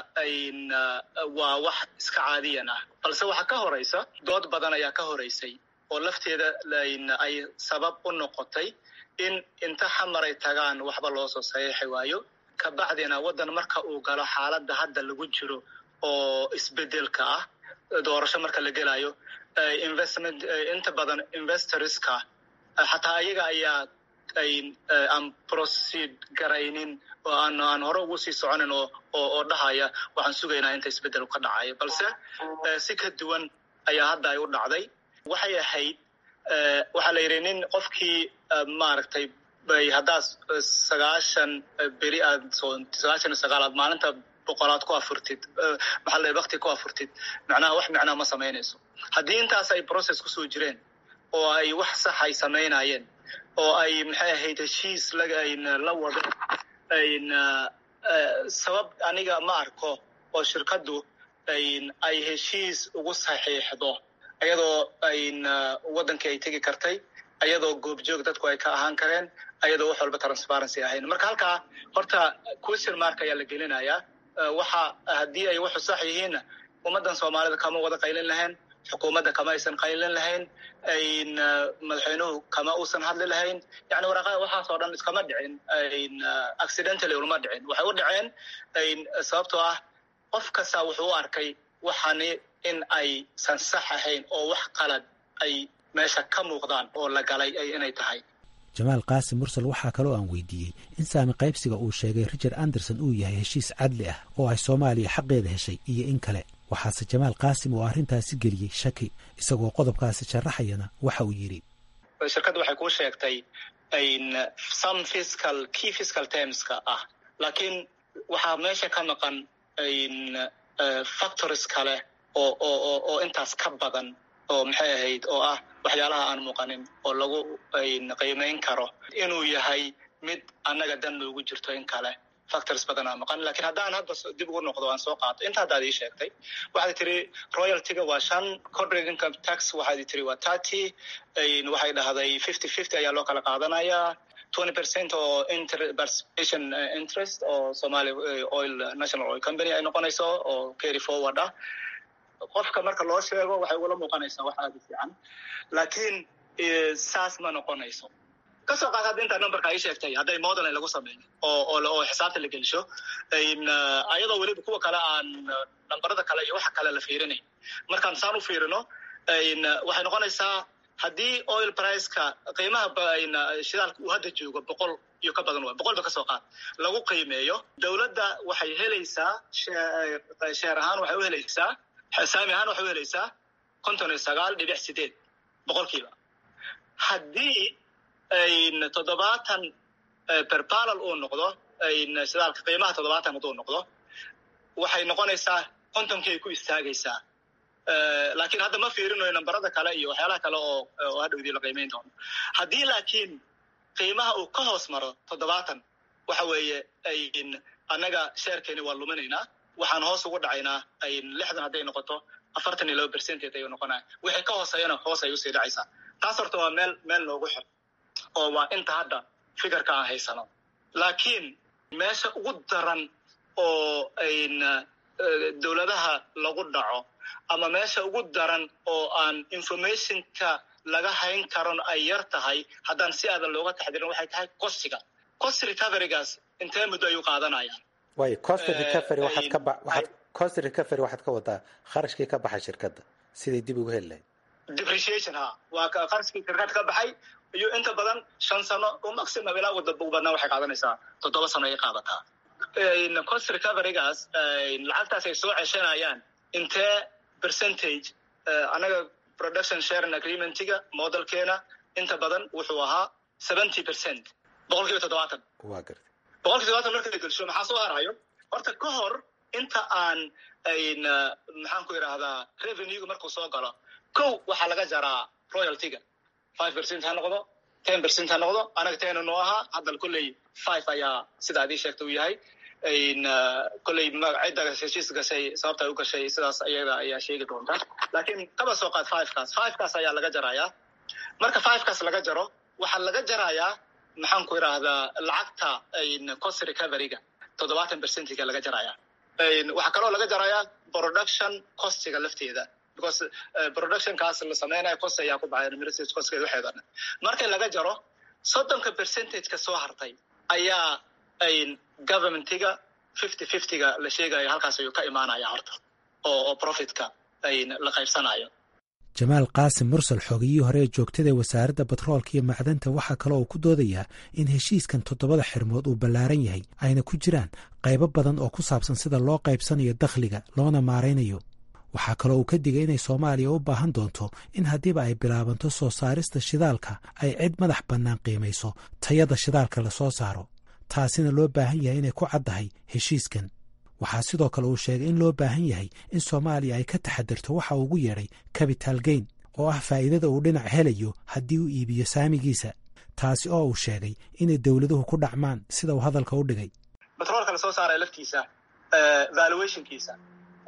waa wax iska caadiyan ah balse waxaa ka horeysa dood badan ayaa ka horeysay oo lafteeda ay sabab u noqotay in inta xamaray tagaan waxba loo soo saxiixi waayo kabacdina waddan marka uu galo xaaladda hadda lagu jiro oo isbedelka ah doorasho marka la gelayo investment inta badan investorska xataa ayaga ayaa aan proceed garaynin oo aan aan hore ugu sii soconin oo oo dhahaya waxaan sugaynaa inta isbedel ka dhacayo balse si ka duwan ayaa hadda ay u dhacday waxay ahayd waxaa la yidhi nin qofkii maaragtay bay haddaad sagaashan beri aad sagaashan iyo sagaal aad maalinta boqolaad ku afurtid maxaa la wakti ku afurtid macnaha wax macnaha ma samaynayso haddii intaas ay process kusoo jireen oo ay wax sax ay samaynayeen oo ay maxay ahayd heshiis la wado sabab aniga ma arko oo shirkaddu ay heshiis ugu saxiixdo ayadoo waddankii ay tegi kartay ayadoo goobjoog dadku ay ka ahaan kareen ayadoo wax walba transparency ahayn marka halkaa horta question mark ayaa la gelinayaa waxa haddii ay waxu sax yihiinna ummaddan soomaalida kama wada qaylin lahayn xukuumadda kama aysan qaylin lahayn madaxweynuhu kama uusan hadli lahayn yani waraaqada waxaas oo dhan iskama dhicin accidentally ulama dhicin waxay u dhaceen sababtoo ah qof kasta wuxuu u arkay waxani in aysan sax ahayn oo wax qalad ay meesha ka muuqdaan oo la galay inay tahay jamaal qaasim mursal waxaa kaloo aan weydiiyey in saami qaybsiga uu sheegay richard anderson uu yahay heshiis cadli ah oo ay soomaaliya xaqeeda heshay iyo in kale waxaase jamaal qaasim uu arrintaasi geliyey shaki isagoo qodobkaasi sharaxayana waxa uu yidhi shirkadda waxay kuu sheegtay some fiscal key fiscal termska ah laakiin waxaa meesha ka maqan factories kale oo oo oo intaas ka badan oo maxay ahayd oo ah waxyaalaha aan muuqanin oo lagu qiimayn karo inuu yahay mid annaga dan noogu jirto in kale factors badan aa maqan lakiin haddaan hadda dib ugu noqdo aan soo qaato inta haddaad ii sheegtay waxaad tiri royaltyga waa shan corporate income tax waxaad tiri waa thirty waxay dhahday fifty fifty ayaa loo kala qaadanayaa twenty percent oo participation interest oo somali oil national oil company ay noqonayso oo carry forward ah qofka marka loo sheego waxay ugula muuqanaysaa wax aada u fiican laakiin saas ma noqonayso kasoo qaad hadda intaa numberka ay sheegtay hadday modeling lagu sameeyo oo oo oo xisaabta la gelsho ayadoo weliba kuwa kale aan nambarada kale iyo waxa kale la fiirinayn markaan saan u fiirino waxay noqonaysaa haddii oil priceka qiimaha shidaalka uu hadda joogo boqol iyo ka badan waa boqolba kasoo qaad lagu qiimeeyo dowladda waxay helaysaa sheer ahaan waxay u helaysaa saami ahaan waxay u helaysaa konton iyo sagaal dhibic sideed boqolkiiba haddii toddobaatan berbalal uu noqdo shidaalka qiimaha toddobaatan hadduu noqdo waxay noqonaysaa kontonkii ay ku istaagaysaa laakiin hadda ma fiirinayo nambarada kale iyo waxyaalaha kale oo oo hadhowdii la qiimayn doono haddii laakiin qiimaha uu ka hoos maro toddobaatan waxa weeye annaga sheerkeeni waa luminaynaa waxaan hoos ugu dhacaynaa lixdan hadday noqoto afartan iyo laba percentage ayuu noqonaya wixii ka hooseeyana hoos ay usii dhacaysaa taas horta waa meel meel noogu xir oo waa inta hadda fikirka aan haysano laakiin meesha ugu daran oo dowladaha lagu dhaco ama meesha ugu daran oo aan informationka laga hayn karon ay yar tahay haddaan si aadan looga taxdirin waxay tahay costiga cost recoverygaas intee muddo ayuu qaadanayaan waayo cost recovery waxaad ka ba waxaad cost recovery waxaad ka wadaa kharashkii ka baxay shirkadda siday dib ugu heli lahayd depreciation ha waa qarashkii shirkad ka baxay iyo inta badan shan sano oo maximum ilaa ugu badnaa waxay qaadanaysaa toddoba sano ayay qaadataa cost recoverygaas lacagtaas ay soo ceshanayaan intee percentage annaga production sharing agreementiga modelkeena inta badan wuxuu ahaa seventy percent boqol kiiba toddobaatan waa gartay boqol kiiba toddobaatan marka la gelsho maxaa soo harayo horta ka hor inta aan maxaan ku idhaahdaa revenuega markuu soo galo kow waxaa laga jaraa royaltyga five percent ha noqdo ten percent ha noqdo anaga tena noo ahaa hadda kolley five ayaa sida adii sheegta uu yahay kolley cidda heshiis gashay sababta ay u gashay sidaas ayada ayaa sheegi doonta laakiin kaba soo qaad fivekaas fivekaas ayaa laga jarayaa marka fivekaas laga jaro waxaa laga jarayaa maxaan ku idhaahdaa lacagta cost recoveryga toddobaatan percentiga laga jarayaa waxaa kaloo laga jarayaa production costiga lafteeda because productionkaas la sameynayo cost ayaa ku baxay administrative costkeeda waxeeda dhan marka laga jaro soddonka percentageka soo hartay ayaa governmentiga fifty fiftyga la sheegayo halkaas ayuu ka imaanaya horta oo oo profitka la qaybsanayo jamaal qaasim mursal xoogiyihii hore ee joogtada ee wasaaradda batroolka iyo macdanta waxaa kaloo uu ku doodayaa in heshiiskan toddobada xirmood uu ballaaran yahay ayna ku jiraan qaybo badan oo ku saabsan sida loo qaybsanayo dakhliga loona maaraynayo waxaa kaloo uu ka digay inay soomaaliya u baahan doonto in haddiiba ay bilaabanto soo saarista shidaalka ay cid madax bannaan qiimayso tayada shidaalka la soo saaro taasina loo baahan yahay inay ku caddahay heshiiskan waxaa sidoo kale uu sheegay in loo baahan yahay in soomaaliya ay ka taxadirto waxa uu ugu yeedhay capital gain oo ah faa'iidada uu dhinac helayo haddii uu iibiyo saamigiisa taasi oo uu sheegay inay dowladuhu ku dhacmaan sida uu hadalka u dhigay batroolka lasoo saaraya laftiisa valuationkiisa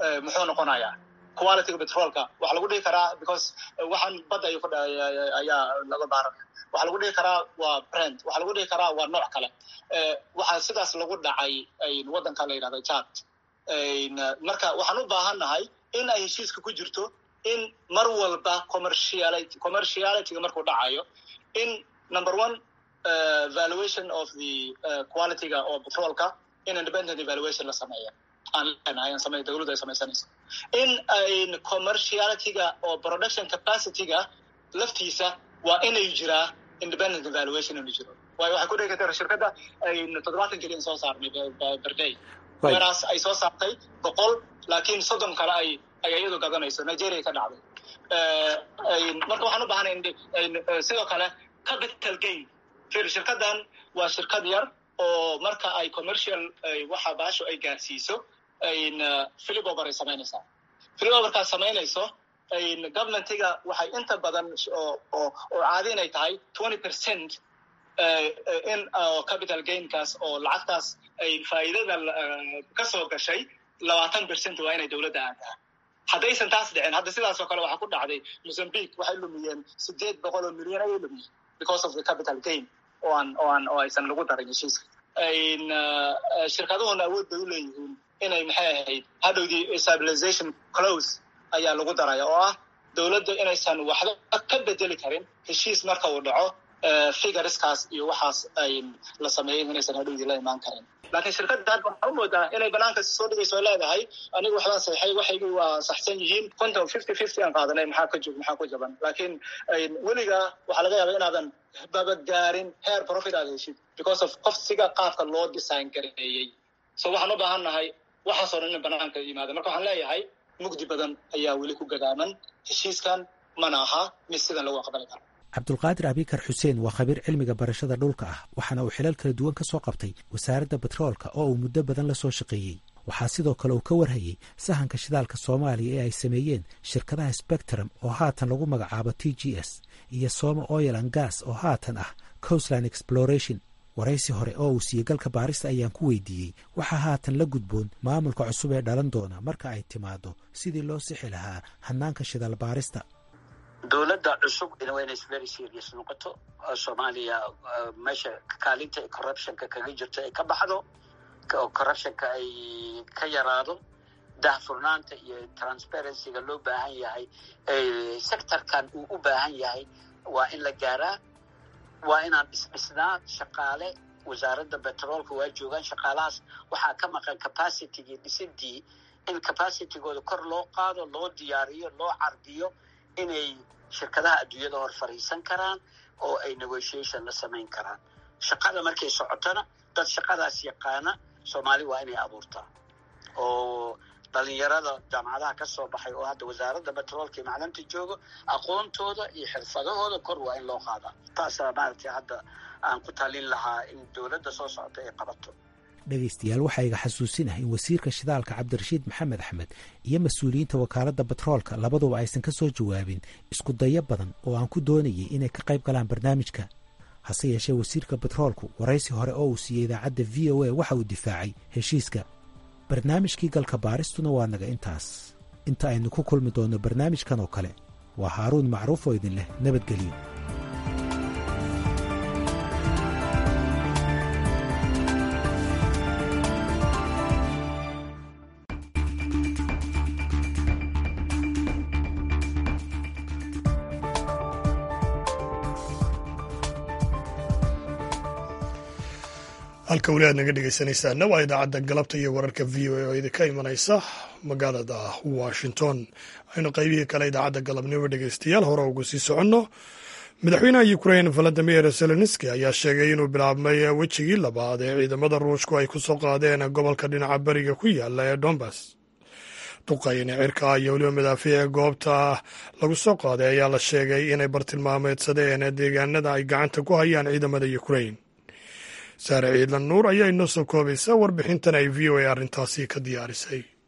muxuu noqonayaa qualityga petrolka waxaa lagu dhihi karaa because waxaan badda ayuu kudh ayaa laga baaranaya waxaa lagu dhihi karaa waa brand waxaa lagu dhihi karaa waa nooc kale waxaa sidaas lagu dhacay waddanka la yidhahda jad marka waxaan u baahannahay in ay heshiiska ku jirto in mar walba commerciality commercialityga markuu dhacayo in number one uh, valuation of the uh, qualityga oo petrolka in independent evaluation la sameeya aan leenahay aan samey dawladdu ay samaysanayso in ayn commercialityga oo production capacityga laftiisa waa inay jiraa independent evaluation inuu jiro waayo waxay ku dhigi kartaa shirkadda ayn toddobaatan keliyan soo saarnay berday weraas ay soo saartay boqol laakiin soddon kale ay ay iyadu gadanayso nigeria ka dhacday marka waxaan u baahanay sidoo kale capital gain fir shirkaddan waa shirkad yar oo marka ay commercial waxa baasho ay gaarsiiso philipover ay samaynaysaa philipoverkaas samaynayso governmentiga waxay inta badan oo oo caadi inay tahay twenty percent in capital gainkaas oo lacagtaas ay faa'iidada ka soo gashay labaatan percent waa inay dowladda aadaha haddaysan taas dhicin hadda sidaas oo kale waxaa ku dhacday mozambique waxay lumiyeen sideed boqol oo milyan ayay lumiyeen because of the capital gain oo aan oo aan oo aysan lagu darin heshiiska shirkaduhuna awood bay u leeyihiin inay maxay ahayd hadhowdii stabilization close ayaa lagu daraya oo ah dowladda inaysan waxba ka bedeli karin heshiis marka uu dhaco figureskaas iyo waxaas ay la sameeyey inaysan hadhowdii la imaan karin laakiin shirkadda hadda waxaa u moodaa inay banaanka soo dhigayso oo leedahay anigu waxbaan saxay waxaygii waa saxsan yihiin konton fifty fifty aan qaadanay maxaa ka jog maxaa ku jaban laakiin weliga waxaa laga yaaba inaadan babagaarin heer profit aad heshid because of qofsiga qaabka loo design gareeyey so waxaan u baahan nahay waxaasoo dhan in banaanka yimaada marka waxaan leeyahay mugdi badan ayaa weli ku gadaaman heshiiskan mana aha mid sidan lagu aqbali karo cabdulqaadir abikar xuseen waa khabiir cilmiga barashada dhulka ah waxaana uu xilal kala duwan ka soo qabtay wasaaradda betroolka oo uu muddo badan la soo shaqeeyey waxaa sidoo kale uu ka warhayey sahanka shidaalka soomaaliya ee ay sameeyeen shirkadaha spectrum oo haatan lagu magacaabo t g s iyo soma oil an gas oo haatan ah coastline exploration waraysi hore oo uu siiyey galka baarista ayaan ku weydiiyey waxaa haatan la gudboon maamulka cusub ee dhalan doona marka ay timaado sidii loo sixi lahaa hanaanka shidaal baarista dowladda cusub waa inay very serious noqoto soomaaliya meesha kaalinta corruptionka kaga jirto ay ka baxdo oo corruptionka ay ka yaraado dahfurnaanta iyo transparencyga loo baahan yahay sectorkan uu u baahan yahay waa in la gaaraa waa inaan dhisdhisnaa shaqaale wasaaradda betroolka waa joogaan shaqaalahaas waxaa ka maqan capacitygii dhisidii in capacitygooda kor loo qaado loo diyaariyo loo cardiyo inay shirkadaha adduunyada hor fariisan karaan oo ay negotiation la samayn karaan shaqada markay socotona dad shaqadaas yaqaana soomaali waa inay abuurtaa oo dhalinyarada jaamacadaha ka soo baxay oo hadda wasaaradda betroolka iyo macdanta joogo aqoontooda iyo xirfadahooda kor waa in loo qaadaa taasaa maaragtay hadda aan ku talin lahaa in dowladda soo socota ay qabato dhegaystayaal waxaa iga xasuusinah in wasiirka shidaalka cabdirashiid maxamed axmed iyo mas-uuliyiinta wakaaladda betroolka labaduba aysan ka soo jawaabin isku dayo badan oo aan ku doonayay inay ka qayb galaan barnaamijka hase yeeshee wasiirka betroolku waraysi hore oo uu siiyey idaacadda v o a waxa uu difaacay heshiiska barnaamijkii galka baaristuna waa naga intaas inta aynu ku kulmi doonno barnaamijkan oo kale waa haaruun macruuf oo idin leh nabadgelyo halka weli aad naga dhegeysanaysaana waa idaacadda galabta iyo wararka v o a oo idinka imanaysa magaalada washington aynu qaybihii kale idaacadda galabnimo dhegeystayaal hore ugu sii soconno madaxweynaha ukrain valadimir zelenski ayaa sheegay inuu bilaabmay wejigii labaad ee ciidamada ruushku ay ku soo qaadeen gobolka dhinaca beriga ku yaala ee dombas duqayni cirka iyo weliba madaafiica goobta lagu soo qaaday ayaa la sheegay inay bartilmaameedsadeen deegaanada ay gacanta ku hayaan ciidamada ukrain saare ciidlan nuur ayaa inoo soo koobaysa warbixintan ay v o a arrintaasi ka diyaarisay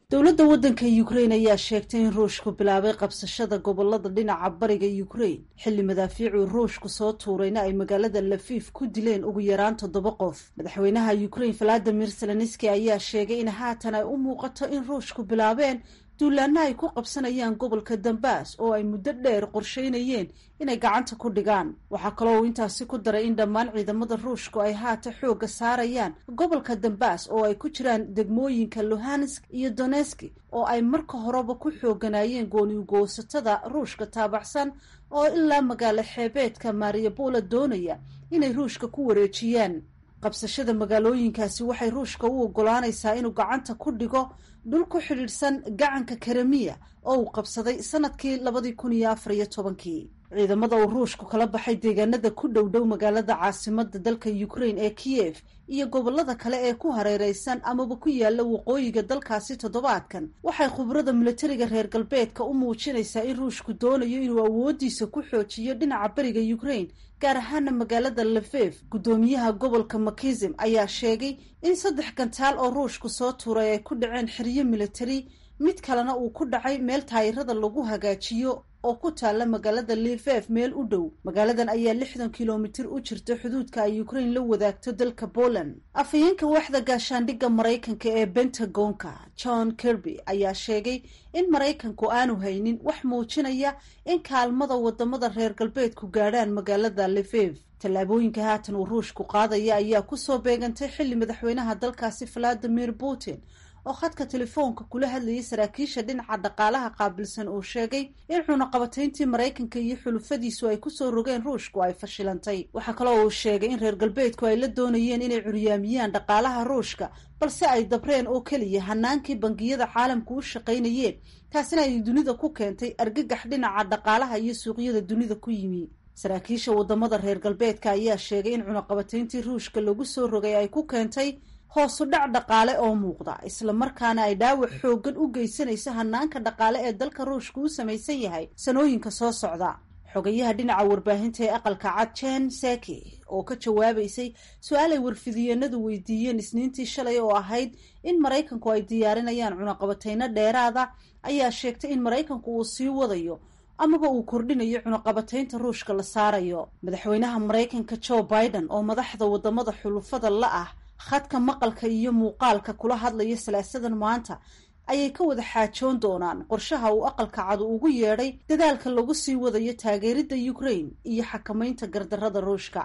dowladda waddanka ukrain ayaa sheegtay in ruushku bilaabay qabsashada gobolada dhinaca bariga ukrain xilli madaafiicuu ruushku soo tuurayna ay magaalada lafiif ku dileen ugu yaraan toddoba qof madaxweynaha ukrain valadimir zelenski ayaa sheegay in haatan ay u muuqato in ruushku bilaabeen duulaana ay ku qabsanayaan gobolka dambaas oo ay muddo dheer qorsheynayeen inay gacanta ku dhigaan waxaa kaloo uu intaasi ku daray in dhammaan ciidamada ruushku ay haata xoogga saarayaan gobolka dambaas oo ay ku jiraan degmooyinka luhansk iyo doneski oo ay marka horeba ku xooganayeen gooniugoosatada ruushka taabaxsan oo ilaa magaalo xeebeedka mariabola doonaya inay ruushka ku wareejiyaan qabsashada magaalooyinkaasi waxay ruushka u ogolaanaysaa inuu gacanta ku dhigo dhul ku xidhiidhsan gacanka karamiya oo uu qabsaday sanadkii labadii kun iyo afar iyo tobankii ciidamada uu ruushku kala baxay deegaanada ku dhow dhow magaalada caasimada dalka ukrain ee kiyef iyo gobolada kale ee ku hareereysan amaba ku yaala waqooyiga dalkaasi toddobaadkan waxay khubrada milatariga reer galbeedka u muujinaysaa in ruushku doonayo inuu awoodiisa ku xoojiyo dhinaca beriga ukrain gaar ahaana magaalada lafef guddoomiyaha gobolka makizim ayaa sheegay in saddex gantaal oo ruushku soo tuuray ay ku dhaceen xeryo militari mid kalena uu ku dhacay meel taayirada lagu hagaajiyo oo ku taalla magaalada lifef meel u dhow magaaladan ayaa lixdan kilomitir u jirta xuduudka ay ukrain la wadaagto dalka poland afhayeenka waaxda gaashaandhigga maraykanka ee bentagonka john kirby ayaa sheegay in maraykanku aanu haynin wax muujinaya in kaalmada wadamada reer galbeedku gaadhaan magaalada lifef tallaabooyinka haatan uu ruushku qaadaya ayaa kusoo beegantay xilli madaxweynaha dalkaasi valadimir putin oo khadka telefoonka kula hadlayay saraakiisha dhinaca dhaqaalaha qaabilsan uu sheegay in cunaqabatayntii maraykanka iyo xulufadiisu ay kusoo rogeen ruushku ay fashilantay waxaa kaloo uu sheegay in reer galbeedku ay la doonayeen inay curyaamiyaan dhaqaalaha ruushka balse ay dabreen oo keliya hanaankii bangiyada caalamku u shaqaynayeen taasina ay dunida ku keentay argagax dhinaca dhaqaalaha iyo suuqyada dunida ku yimi saraakiisha wadamada reer galbeedka ayaa sheegay in cunaqabatayntii ruushka lagu soo rogay ay ku keentay hoosu dhac dhaqaale oo muuqda isla markaana ay dhaawac xooggan u geysanayso hanaanka dhaqaale ee dalka ruushka u samaysan yahay sanooyinka soo socda xogayaha dhinaca warbaahinta ee aqalka cad jen seki oo ka jawaabaysay su-aal ay warfidiyeenadu weydiiyeen isniintii shalay oo ahayd in maraykanku ay diyaarinayaan cunaqabatayno dheeraada ayaa sheegtay in maraykanku uu sii wadayo amaba uu kordhinayo cunaqabataynta ruushka la saarayo madaxweynaha maraykanka joe biden oo madaxda wadamada xulufada la ah khadka maqalka iyo muuqaalka kula hadlaya salaasadan maanta ayay ka wada xaajoon doonaan qorshaha uu aqalka cadu ugu yeedhay dadaalka lagu sii wadayo taageeridda ukrain iyo xakamaynta gardarrada ruushka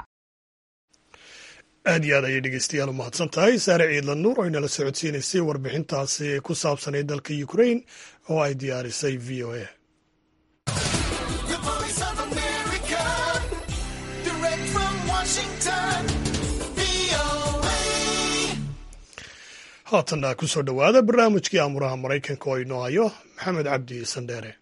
aad iyo aad ayay dhegeystayaal u mahadsan tahay saare ciidla nuur oo inala socodsiinaysay warbixintaasi ku saabsanay dalka ukrain oo ay diyaarisay v o a haatanna kusoo dhowaada barnaamijkii amuraha maraykanka oo inoo hayo maxamed cabdi sandheere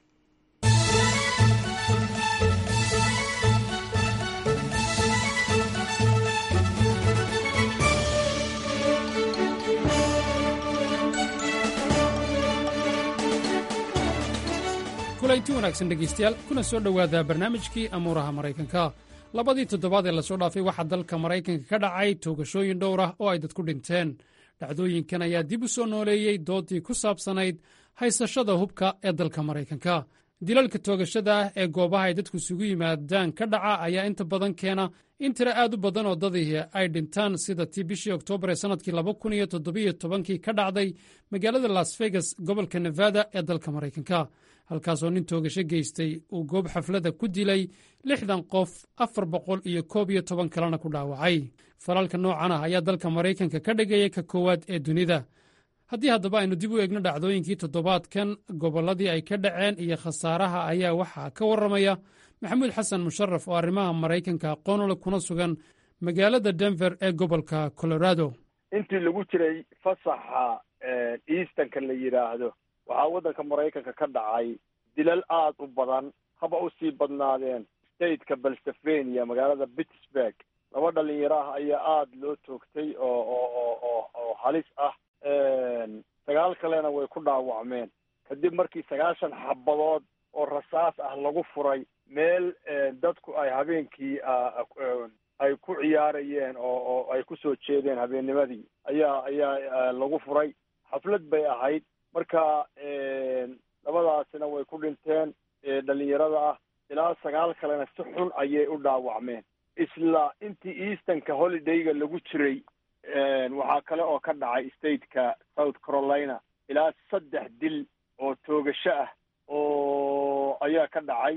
kulanti wanaagsan dhegaystayaal kuna soo dhowaada barnaamijkii amuuraha maraykanka labadii toddobaad ee lasoo dhaafay waxaa dalka maraykanka ka dhacay toogashooyin dhowr ah oo ay dadku dhinteen dhacdooyinkan ayaa dib u soo nooleeyey doodii ku saabsanayd haysashada hubka ee dalka maraykanka dilalka toogashada ah ee goobaha ay dadku isugu yimaadaan ka dhaca ayaa inta badan keena in tiro aad u badan oo dadii ay dhintaan sida tii bishii oktoobar ee sannadkii laba kun iyo toddobiyo tobankii ka dhacday magaalada las vegas gobolka nevada ee dalka maraykanka halkaasoo nin toogasho geystay uu goob xaflada ku dilay lixdan qof afar boqol iyo koob iyo toban kalena ku dhaawacay falalka noocan ah ayaa dalka maraykanka ka dhigaya ka koowaad ee dunida haddii haddaba aynu dib u eegno dhacdooyinkii toddobaadkan gobolladii ay ka dhaceen iyo khasaaraha ayaa waxaa ka warramaya maxamuud xasan musharaf oo arrimaha maraykanka aqoonule kuna sugan magaalada denver ee gobolka colorado intii lagu jiray fasaxa eastanka la yidhaahdo waxaa waddanka maraykanka ka dhacay dilal aad u badan haba usii badnaadeen stateka pennsylvania magaalada pittsburg laba dhalinyaro ah ayaa aada loo toogtay oo oo oo oo halis ah sagaal kalena way ku dhaawacmeen kadib markii sagaashan xabadood oo rasaas ah lagu furay meel dadku ay habeenkii ay ku ciyaarayeen oo oo ay kusoo jeedeen habeennimadii ayaa ayaa lagu furay xaflad bay ahayd marka labadaasina way ku dhinteen dhalinyarada ah ilaa sagaal kalena si xun ayay u dhaawacmeen isla intii eastonka holidayga lagu jiray waxaa kale oo ka dhacay stateka south carolina ilaa saddex dil oo toogasho ah oo ayaa ka dhacay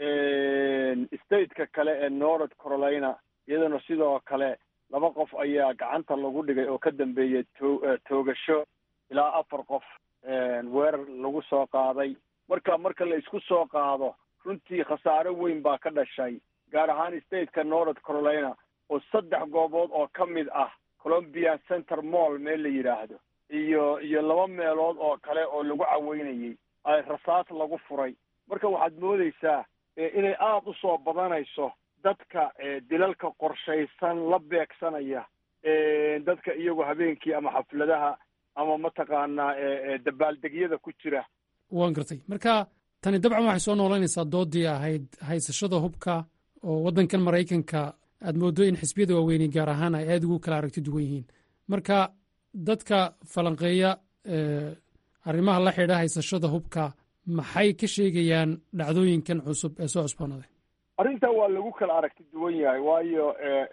stateka kale ee north carolina iyadana sidoo kale laba qof ayaa gacanta lagu dhigay oo ka dambeeyay to toogasho ilaa afar qof weerar lagu soo qaaday marka marka la isku soo qaado runtii khasaare weyn baa ka dhashay gaar ahaan stateka north carolina oo saddex goobood oo ka mid ah colombia center mall meel la yidhaahdo iyo iyo laba meelood oo kale oo lagu caweynayay ay rasaas lagu furay marka waxaad moodeysaa inay aada u soo badanayso dadka dilalka qorshaysan la beegsanaya dadka iyagoo habeenkii ama xafladaha ama mataqaanaa dabaaldegyada ku jira waan gartay marka tani dabcan waxay soo noolaynaysaa doodii ahayd haysashada hubka oo waddankan maraykanka aad mooddo in xisbiyada waaweyni gaar ahaan ay aada ugu kala aragti duwan yihiin marka dadka falanqeeya arrimaha la xidha haysashada hubka maxay ka sheegayaan dhacdooyinkan cusub ee soo cusboonaday arrintan waa lagu kala aragti duwan yahay waayo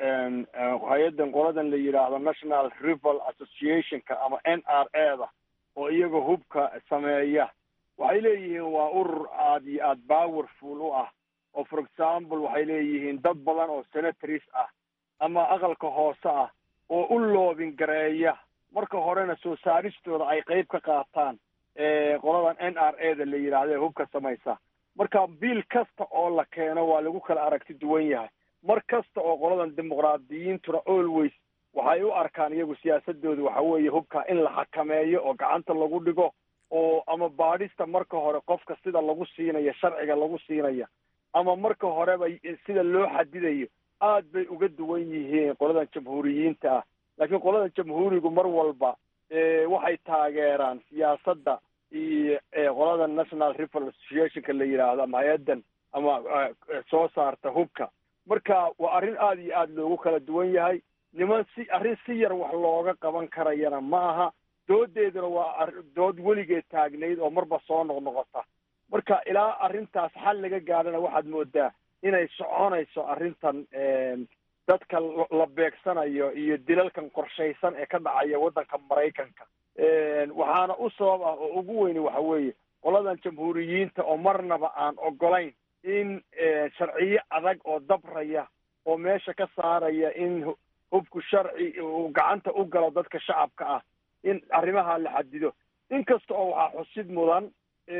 hay-addan qoladan la yidhaahdo national rival associationka ama n r a da oo iyaga hubka sameeya waxay leeyihiin waa urur aada iyo aada powerful u ah oo for example waxay leeyihiin dad badan oo senatories ah ama aqalka hoose ah oo u loobin gareeya marka horena soo saaristooda ay qayb ka qaataan qoladan n r a da la yidhaahdo ee hubka samaysa marka biil kasta oo la keeno waa lagu kala aragti duwan yahay mar kasta oo qoladan dimuqraadiyiintuna always waxay u arkaan iyagu siyaasadooda waxa weeye hubka in la xakameeyo oo gacanta lagu dhigo oo ama baadhista marka hore qofka sida lagu siinayo sharciga lagu siinaya ama marka horeba sida loo xadidayo aad bay uga duwan yihiin qoladan jamhuuriyiinta ah laakiin qoladan jamhuurigu mar walba waxay taageeraan siyaasadda iyo qolada national rival associationka la yidhaahdo ama hay-addan ama soo saarta hubka marka waa arrin aada iyo aada loogu kala duwan yahay niman si arrin si yar wax looga qaban karayana ma aha doodeeduna waa dood weligeed taagnayd oo marba soo noqnoqota marka ilaa arrintaas xal laga gaadhana waxaad moodaa inay soconayso arrintan dadka la beegsanayo iyo dilalkan qorshaysan ee ka dhacaya waddanka maraykanka waxaana u sabab ah oo ugu weyni waxa weeye qoladan jamhuuriyiinta oo marnaba aan ogolayn in sharciyo adag oo dabraya oo meesha ka saaraya in hubku sharci uu gacanta u galo dadka shacabka ah in arrimaha la xadido inkasta oo waxaa xusid mudan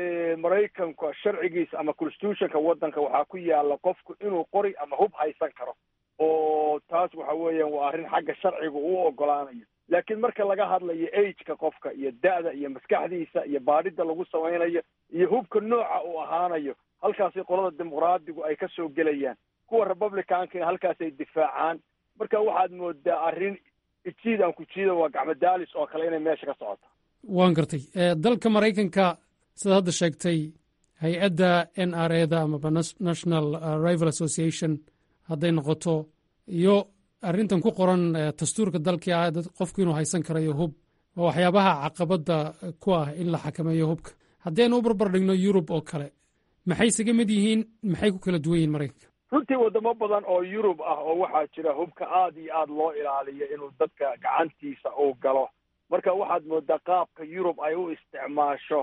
maraykanka sharcigiisa ama constitutionka waddanka waxaa ku yaala qofku inuu qori ama hub haysan karo oo taas waxa weeyaan waa arrin xagga sharciga uu ogolaanayo laakiin marka laga hadlayo ageka qofka iyo da'da iyo maskaxdiisa iyo baadhidda lagu samaynayo iyo hubka nooca uu ahaanayo halkaasi qolada dimuqraadigu ay ka soo gelayaan kuwa republicankana halkaasay difaacaan marka waxaad moodaa arrin ijiid aan ku jiida waa gacmadaalis oo kale inay meesha ka socoto waan gartay dalka maraykanka sidaad hadda sheegtay hay-adda n r a da amaba national rival association hadday noqoto iyo arrintan ku qoran dastuurka dalkii ah qofku inuu haysan karayo hub waa waxyaabaha caqabadda ku ah in la xakameeyo hubka haddaynu u barbar dhigno yurub oo kale maxay isaga mid yihiin maxay ku kala duwan yihiin maraykanka runtii wadamo badan oo yurub ah oo waxaa jira hubka aada iyo aada loo ilaaliyo inuu dadka gacantiisa uu galo marka waxaad moodaa qaabka yurub ay u isticmaasho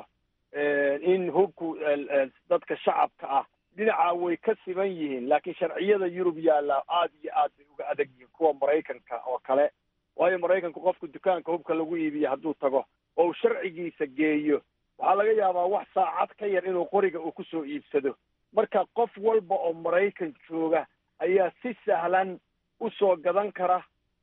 in hubku dadka shacabka ah dhinaca way ka siban yihiin laakiin sharciyada yurub yaalla aada iyo aad bay uga adag yihiin kuwa maraykanka oo kale waayo maraykanku qofku dukaanka hubka lagu iibiyo hadduu tago oo uu sharcigiisa geeyo waxaa laga yaabaa wax saacad ka yar inuu qoriga uu kusoo iibsado marka qof walba oo maraykan jooga ayaa si sahlan usoo gadan kara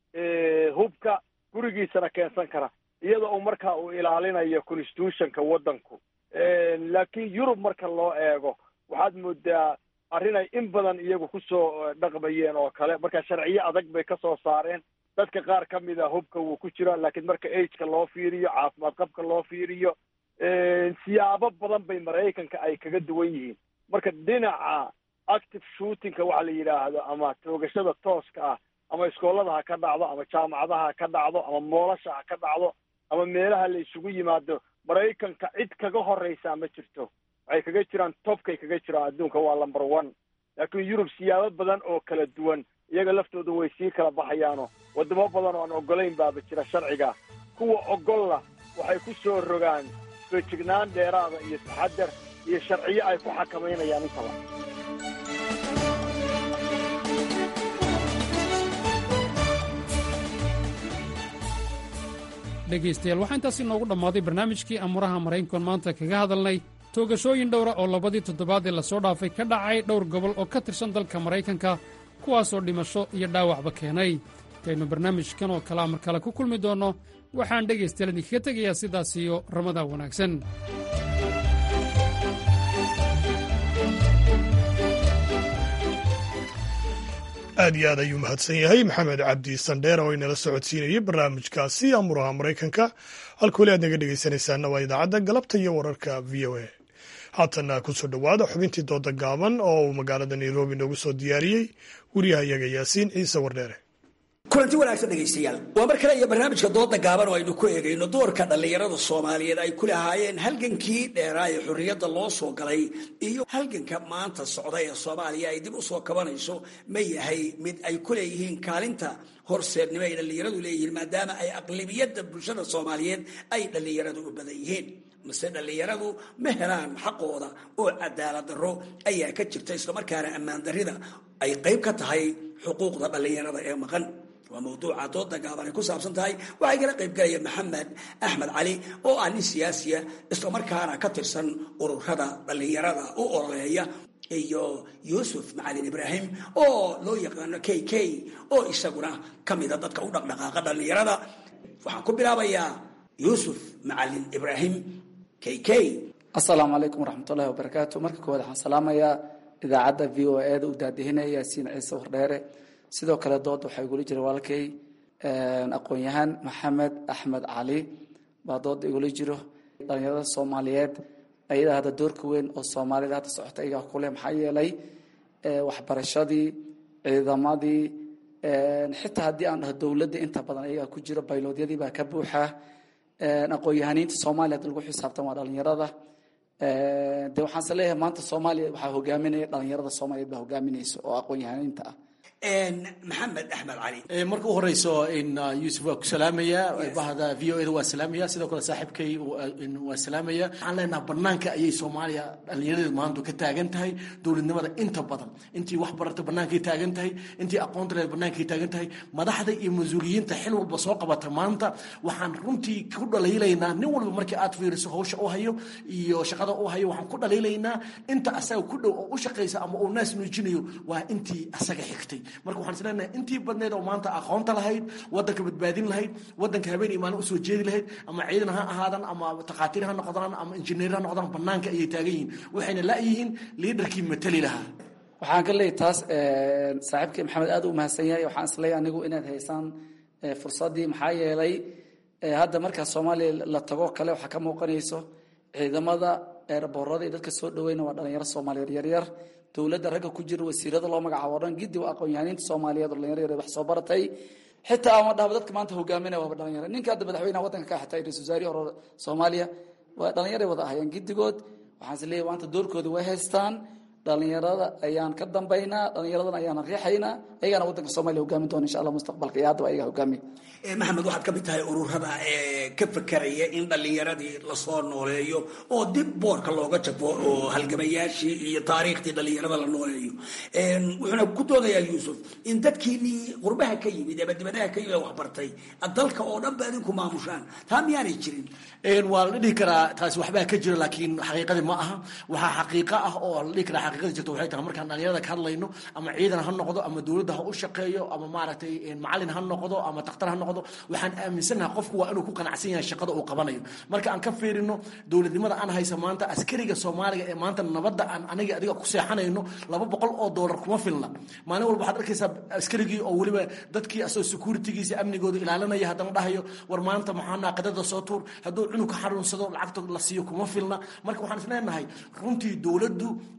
hubka gurigiisana keensan kara iyada oo markaa uu ilaalinayo constitutionka waddanku laakiin yurub marka loo eego waxaad moodaa arrinay in badan iyagu kusoo dhaqmayeen oo kale marka sharciyo adag bay ka soo saareen dadka qaar ka mid a hubka wuu ku jira laakiin marka ageka loo fiiriyo caafimaad qabka loo fiiriyo siyaabo badan bay maraykanka ay kaga duwan yihiin marka dhinaca active shootingka waxa la yidhaahdo ama toogashada tooska ah ama iskoolada ha ka dhacdo ama jaamacadaha ha ka dhacdo ama moolasha ha ka dhacdo ama meelaha la isugu yimaado maraykanka cid kaga horreysaa ma jirto waxay kaga jiraan topkay kaga jiraan adduunka waa lumber one laakiin yurub siyaabo badan oo kala duwan iyaga laftooda way sii kala baxayaano waddamo badan oo aan oggolayn baaba jira sharciga kuwa oggolla waxay ku soo rogaan feejignaan dheeraada iyo taxadar iyo sharciyo ay ku xakamaynayaan intaba dhegaystayaal waxaa intaas inoogu dhammaaday barnaamijkii amuraha maraykankan maanta kaga hadalnay toogashooyin dhowra oo labadii toddobaad ee lasoo dhaafay ka dhacay dhowr gobol oo ka tirsan dalka maraykanka kuwaasoo dhimasho iyo dhaawacba keenay intaynu barnaamijkan oo kalea mar kale ku kulmi doonno waxaan dhegaystayaal idinkaga tegayaa sidaas iyo ramadan wanaagsan aad iyo aad ayuu mahadsan yahay maxamed cabdi sandheer oo inala socodsiinayay barnaamijkaasi amuraha maraykanka halka weli aad naga dhegaysanaysaana waa idaacadda galabta iyo wararka v o a haatanna ku soo dhowaada xubintii dooda gaaban oo uu magaalada nairobi noogu soo diyaariyey wariyahayaga yaasiin ciise wardheere kulanti wanaagsan dhegaystayaal waa mar kale iyo barnaamijka dooda gaaban oo aynu ku eegayno doorka dhallinyarada soomaaliyeed ay ku lahaayeen halgankii dheeraa ee xorriyadda loo soo galay iyo halganka maanta socda ee soomaaliya ay dib u soo kabanayso ma yahay mid ay ku leeyihiin kaalinta horseednimo ay dhallinyaradu leeyihiin maadaama ay aqlibiyadda bulshada soomaaliyeed ay dhallinyaradu u badan yihiin mase dhallinyaradu ma helaan xaqooda oo cadaalad darro ayaa ka jirta islamarkaana ammaan darrida ay qayb ka tahay xuquuqda dhallinyarada ee maqan waa mawduuca dooda gaaban ay ku saabsan tahay waxay kala qayb galaya maxamed axmed cali oo ah nin siyaasiya islamarkaana ka tirsan ururada dhallinyarada u ololeeya iyo yuusuf macalin ibraahim oo loo yaqaano k k oo isaguna ka mida dadka u dhaqdhaqaaqa dhallinyarada waxaan ku bilaabayaa yuusuf macalin ibraahim k k asalaamu calaykum waraxmatullahi wabarakaatu marka koowaad waxaan salaamayaa idaacadda v o e da u daadihinaya yaasiin ciise wardheere sidoo kale dooda waxaa igula jira walaalkay aqoon-yahaan maxamed axmed cali baa dooda igula jiro dhalinyarada soomaaliyeed ayadaa hadda doorka weyn oo soomaalida hadda socota iyagaa kuleh maxaa yeelay waxbarashadii ciidamadii xitaa haddii aan dhaho dowladda inta badan ayagaa ku jiro bayloodyadii baa ka buuxa aqoon-yahaniinta soomaaliya hadda lagu xisaabtan waa dhalinyarada de waxaan se leeyahay maanta soomaaliya waxaa hogaaminaya dhalinyarada soomaaliyeed baa hogaaminaysa oo aqoon-yahaniinta ah maxamed axmed cali marka u horeyso yuusuf waa ku salaamaya bahda v o e da waa salaamaya sidoo kale saaxiibkay waa salaamaya waxaan leenaha banaanka ayay soomaaliya dhallinyaradeedu maanta ka taagan tahay dowladnimada inta badan intii wax barata bannaankay taagan tahay intii aqoonta leed bannaankay taagan tahay madaxda iyo mas-uuliyiinta xil walba soo qabata maanta waxaan runtii ku dhaliilaynaa nin walba markii aad fiiriso hawsha u hayo iyo shaqada u hayo waxaan ku dhaliilaynaa inta asaga ku dhow oo u shaqaysa ama uu naas nuujinayo waa intii asaga xigtay marka waxaan isleenahay intii badneed oo maanta aqoonta lahayd wadanka badbaadin lahayd wadanka habeen iyo maalin usoo jeedi lahayd ama ciidan ha ahaadan ama takhaatiir ha noqdaan ama injineer ha noqdaan banaanka ayay taagan yihiin waxayna la-yihiin liidarkii matali lahaa waxaan ka leeyahy taas saaxiibkii maxamed aad u mahadsan yahay waxaan isleeyahay anigu inaad haysaan fursaddii maxaa yeelay hadda markaa soomaaliya la tago kale waxaa ka muuqanayso ciidamada eeraboorada iyo dadka soo dhaweyna waa dhalinyaro soomaaliyeed yaryar dowladda ragga ku jira wasiirada loo magacaabo o dhan giddi waa aqoon-yahaniinta soomaaliyeed oo dhalinyaro yar wax soo baratay xitaa ama dhahba dadka maanta hogaaminaya waaba dhalinyaro ninka hadda madaxweynaha waddanka ka xitay ra-isul wasaarihi hore soomaaliya waa dhalinyaray wada ahayeen giddigood waxaan is leeyahy maanta doorkooda way haystaan dhalinyarada ayaan ka dambaynaa dhalinyaradan ayaana riixaynaa ayagaana waddanka soomaliya hogaamin doona insha allah mustaqbalka iyo haddaba ayaga hogaamiya maxamed waxaad ka mid tahay ururada ee ka fekeraya in dhallinyaradii lasoo nooleeyo oo dib boorka looga jabo oo halgamayaashii iyo taariikhdii dhallinyarada la nooleeyo wuxuuna ku doodayaa yuusuf in dadkiinii qurbaha ka yimid ama dibadaha ka yimid waxbartay dalka oo dhan ba idinku maamushaan taa miyaanay jirin waa la dhihi karaa taasi waxbaa ka jira laakiin xaqiiqadii ma aha waxaa xaqiiqo ah oo la dhihi karaa xaqiiqadii jirta waxay tahay markaan dhalinyarada ka hadlayno ama ciidan ha noqdo ama dowladda ha u shaqeeyo ama maaragtay macalin ha noqdo ama takhtar ha noqdo waxaan aaminsanaha qofku waa inuu ku qanacsan yahay shaqada uu qabanayo marka aan ka fiirino dowladnimada aan haysa maanta askariga soomaaliga ee maanta nabadda aan aniga adiga ku seexanayno laba boqol oo doolar kuma filna maalin walba waxaad arkaysaa askarigii oo weliba dadkii asoo securitygiisa amnigooda ilaalinaya haddana dhahayo war maanta maxaa naaqadada soo tuur hadduu cunug ka xanuunsado lacagta la siiyo kuma filna marka waxaan is leenahay runtii dowladdu ma aysan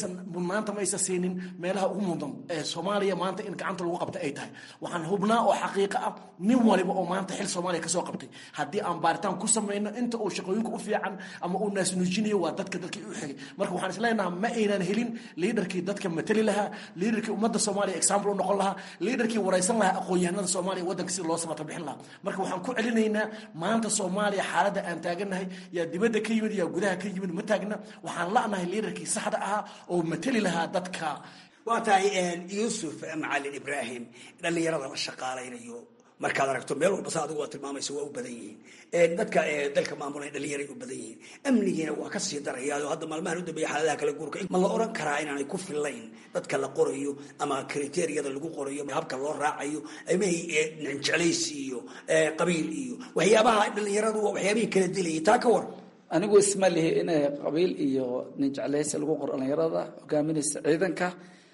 aysan mudnaanta ma aysan siinin meelaha ugu mudan ee soomaaliya maanta in gacanta lagu qabta ay tahay waxaan hubnaa oo xaqiiqo ah nin waliba oo maanta xil soomaaliya kasoo qabtay haddii aan baaritaan ku samayno inta uu shaqooyinka u fiican ama uu naasnuujinayo waa dadka dadkii u xigay marka waxaan isleenaha ma aynan helin liidarkii dadka matali lahaa liidarkii ummadda soomaaliya example u noqon lahaa liidarkii waraysan lahaa aqoon-yahanada soomaaliya waddanka sida loo samata bixin lahaa marka waxaan ku celinaynaa maanta soomaaliya xaaladda aan taagannahay yaa dibadda ka yimid yaa gudaha ka yimid ma taagna waxaan la'nahay liidarkii saxda ahaa oo matali lahaa dadka waa tahay yuusuf macalin ibraahim dhallinyarada la shaqaalaynayo markaad aragto meel walba sa adigu waa tilmaamaysa waa u badan yihiin dadka dalka maamulay dhallinyaray u badan yihiin amnigiina waa kasii darayaao hadda maalmahan u dambeeya xaaladaha kala guurka ma la oran karaa inaanay ku fillayn dadka la qorayo ama kriteriyada lagu qorayo habka loo raacayo amahay jeclaysi iyo qabiil iyo waxyaabaha dhallinyaradu waa waxyaabihii kala dilayay taa ka war anigu isma lihi inay qabiil iyo nin jeclaysi lagu qoro dhallinyarada hogaaminaysa ciidanka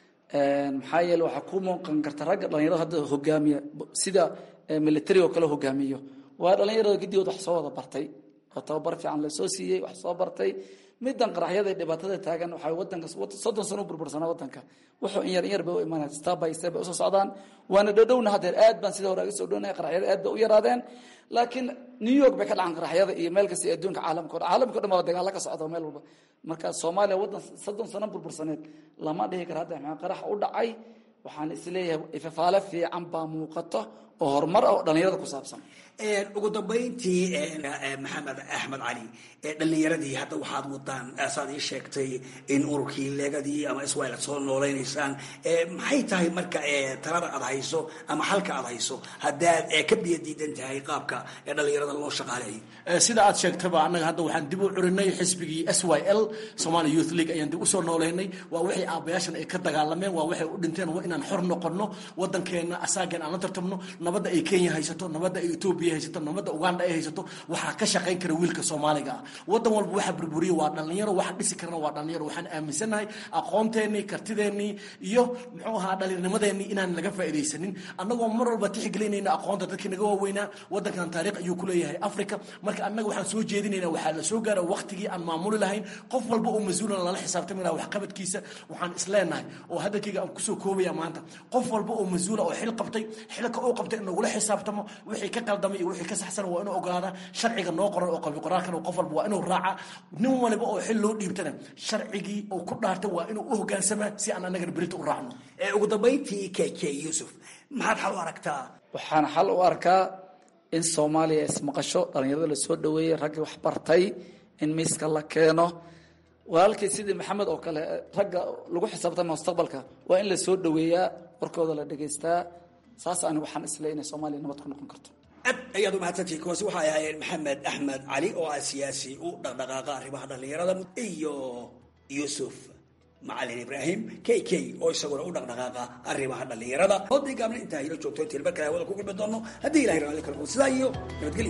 maxaa yeele waxaa ku muuqan karta ragga dhalinyarada hadda hogaamiya sida military oo kale hogaamiyo waa dhalinyarada gidigood wax soo wada bartay oo tababar fiican lasoo siiyey wax soo bartay midan qaraxyada dhibaatada taagan waxaa wadanka soddon sano u burbursanaa wadanka wuxuu in yar in yar bay u imaanaya step by step bay usoo socdaan waana dhowdhowna haddeer aad baan sida hore aga soo dhownaya qaraxyada aad bay u yaraadeen laakiin new york bay ka dhacan qaraxyada iyo meel kasta adduunka caalamka o dhan caalamka o dhan baa dagaalo ka socda meel walba marka soomaaliya waddan soddon sano burbursaneed lama dhihi kara hadda maxaa qarax u dhacay waxaan isleeyahay ifafaale fiican baa muuqato oo horumar ah oo dhallinyarada ku saabsan ugu dambayntii maxamed axmed cali dhallinyaradii hadda waxaad wadaan saad ii sheegtay in ururkii leegadii ama iswail aad soo noolaynaysaan maxay tahay marka talada aad hayso ama xalka aad hayso haddaad ka biyo diidan tahay qaabka dhallinyarada loo shaqaaleeyo sida aad sheegtaba annaga hadda waxaan dib u curinay xisbigii s y l somalia youth league ayaan dib usoo nooleynay waa waxay aabayaashan ay ka dagaalameen waa waxay u dhinteen waa inaan xor noqono waddankeena asaagan aan la tartamno nabadda ay kenya haysato nabadda ay etoobiya haysato nabadda uganda ay haysato waxaa ka shaqayn kara wiilka soomaaliga ah waddan walba waxa burburiya waa dhallinyaro waxa dhisi karana waa dhallinyaro waxaan aaminsannahay aqoonteenii kartideennii iyo muxuu ahaa dhallinyarnimadeenii inaan laga faa'iidaysanin annagoo mar walba tixgelinayna aqoonta dadkii naga waaweynaa waddankan taariikh ayuu ku leeyahay africa marka annaga waxaan soo jeedinaynaa waxaa la soo gaara waqtigii aan maamuli lahayn qof walba oo mas-uulan lala xisaabtami laha waxqabadkiisa waxaan isleenahay oo hadalkayga aan kusoo koobaya maanta qof walba oo mas-uula oo xil qabtay xilka uu qabtay in lagula xisaabtamo wixii ka qaldamay iyo wixii ka saxsan waa inuu ogolaada sharciga noo qoran oo qabi qoraalkana qof walba waa inuu raaca nin waliba oo xil loo dhiibtana sharcigii uu ku dhaartay waa inuu u hogaansamaa si aan annagana berita u raacno ugu dambayntii k k yuusuf maxaad xal u aragtaa waxaan xal u arkaa in soomaaliya ismaqasho dhallinyarada lasoo dhaweeyey raggii wax bartay in miiska la keeno walaalkii sidii maxamed oo kale ragga lagu xisaabtama mustaqbalka waa in la soo dhaweeyaa warkooda la dhegaystaa saas ani waxaan isle inay soomaaliya nabad ku noqon karto aad ayaad u mahadsantihi kuwaasi waxay ahaayeen maxamed axmed cali oo ah siyaasi u dhaqdhaqaaqa arrimaha dhallinyarada iyo yuusuf macalin ibraahim k k oo isaguna u dhaqdhaqaaqa arrimaha dhallinyarada oodii gaabna intaa hilo joogto intii mar kale hawada ku gulmi doono haddii ilahay raalli kala sidaa iyo nabadgelyo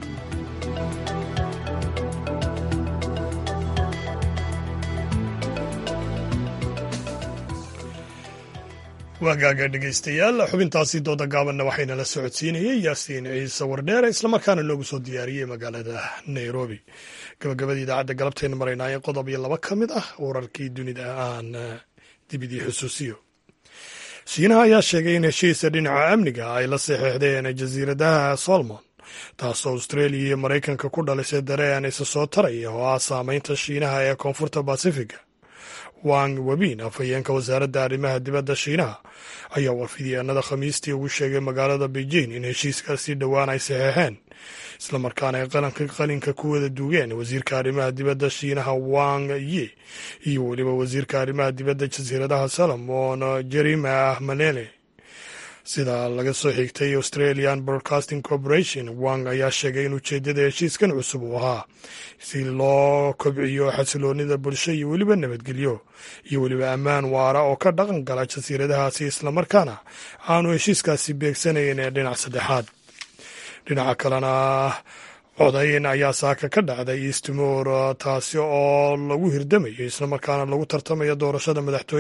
waagaaga dhegaystayaal xubintaasi dooda gaabanna waxayna la socodsiinayey yaasiin ciise wardheere islamarkaana noogu soo diyaariyey magaalada nairobi gabagabadii idaacadda galabtayna maraynaaye qodob iyo laba ka mid ah wararkii dunida aan dibidii xusuusiyo shiinaha ayaa sheegay in heshiisa dhinaca amniga ay la saxeexdeen jasiiradaha solomon taasoo austraeliya iyo maraykanka ku dhalisay dareen isa soo taraya oo ah saameynta shiinaha ee koonfurta basifiga wang webin afhayeenka wasaaradda arrimaha dibadda shiinaha ayaa warfidyaanada khamiistii ugu sheegay magaalada beijing in heshiiskaasi dhowaan ay saxeexeen islamarkaana ay qalanka qalinka ku wada duugeen wasiirka arrimaha dibadda shiinaha wang yi iyo weliba wasiirka arrimaha dibadda jasiiradaha salomon jerima malele sida laga soo xigtay australian broadcasting corporation wang ayaa sheegay in ujeedada heshiiskan cusub uu ahaa si loo kobciyo xasiloonida bulsho iyo weliba nabadgelyo iyo weliba ammaan waara oo ka dhaqan gala jasiiradahaasi islamarkaana aanu heshiiskaasi beegsanayn ee dhinac saddexaad dhinaca kalena codayn ayaa saaka ka dhacday eastmor taasi oo lagu hirdamayo islamarkaana lagu tartamayo doorashada madaxtooyada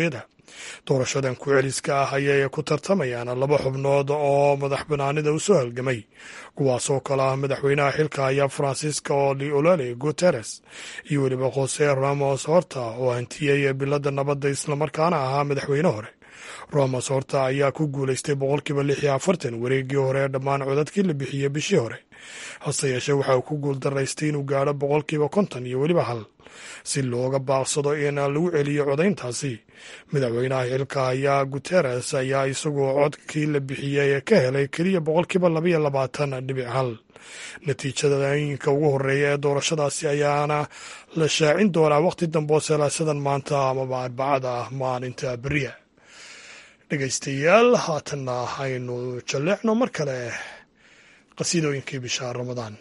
doorashadan ku-celiska ah ayay ku tartamayaan laba xubnood oo madax banaanida u soo halgamay kuwaasoo kale ah madaxweynaha xilka haya francisco liolole guteres iyo weliba jose ramos horta oo hantiyey bilada nabadda islamarkaana ahaa madaxweyne hore ramos horta ayaa ku guulaystay boqolkiiba lix iyo afartan wareegii hore ee dhammaan codadkii la bixiyey bishii hore hase yeeshee waxa uu ku guuldaraystay inuu gaadho boqolkiiba konton iyo weliba hal si looga baaqsado in lagu celiyo codayntaasi madaxweynaha xilka ayaa guteres ayaa isagoo codkii la bixiyey ka helay keliya boqolkiiba labaiyo labaatan dhibic hal natiijadooyinka ugu horeeya ee doorashadaasi ayaana la shaacin doonaa waqti dambe oo salaasadan maanta amaba arbacada ah maalinta beriya dhegaystayaal haatanna aynu jalleecno mar kale qasiidooyinkii bisha ramadaan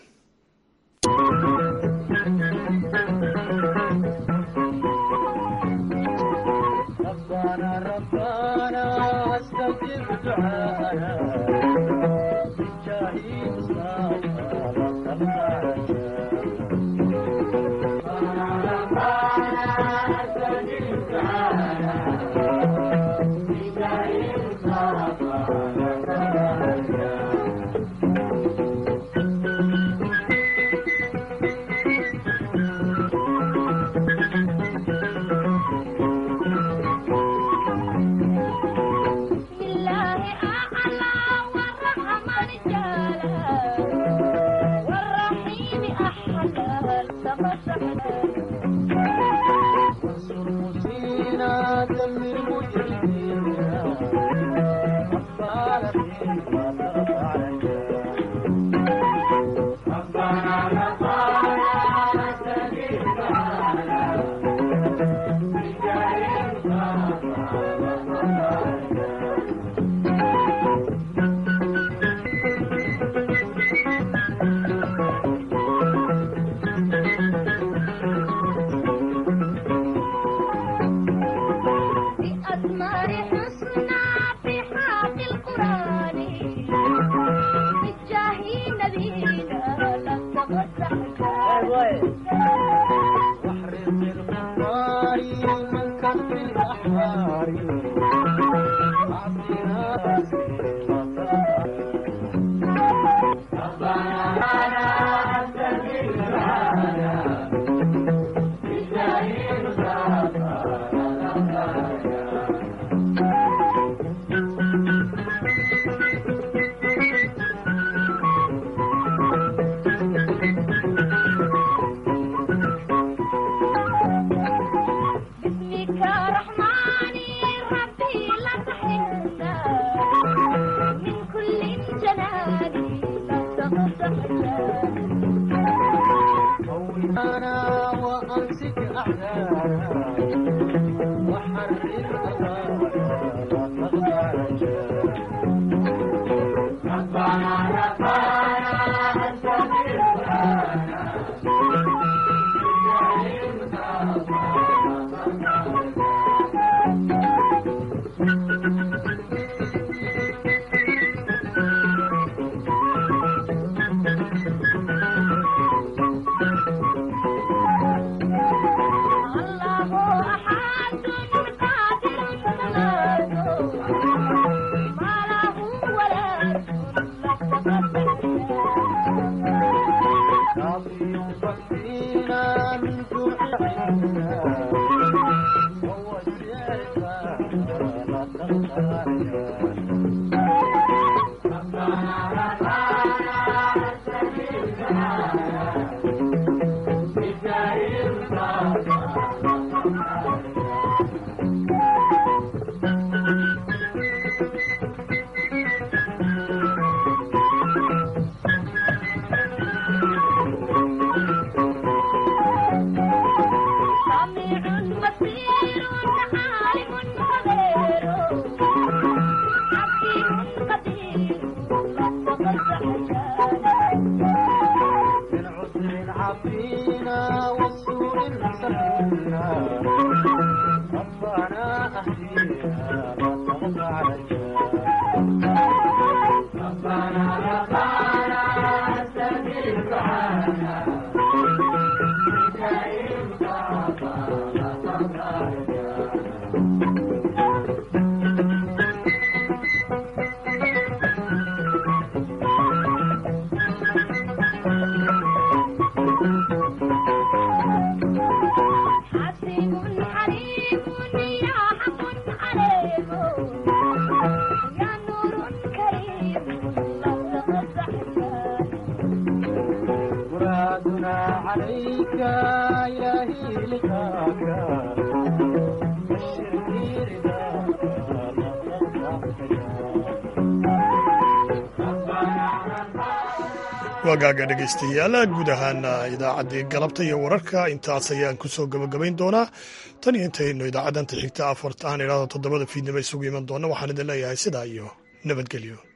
wagaaga dhegaystayaal guud ahaan idaacaddii galabta iyo wararka intaas ayaan ku soo gabagabayn doonaa tan iyo intaynu idaacaddanta xigta afart aan idhaahdo toddobada fiidnimo isugu iman doona waxaan idin leeyahay sidaa iyo nabadgelyo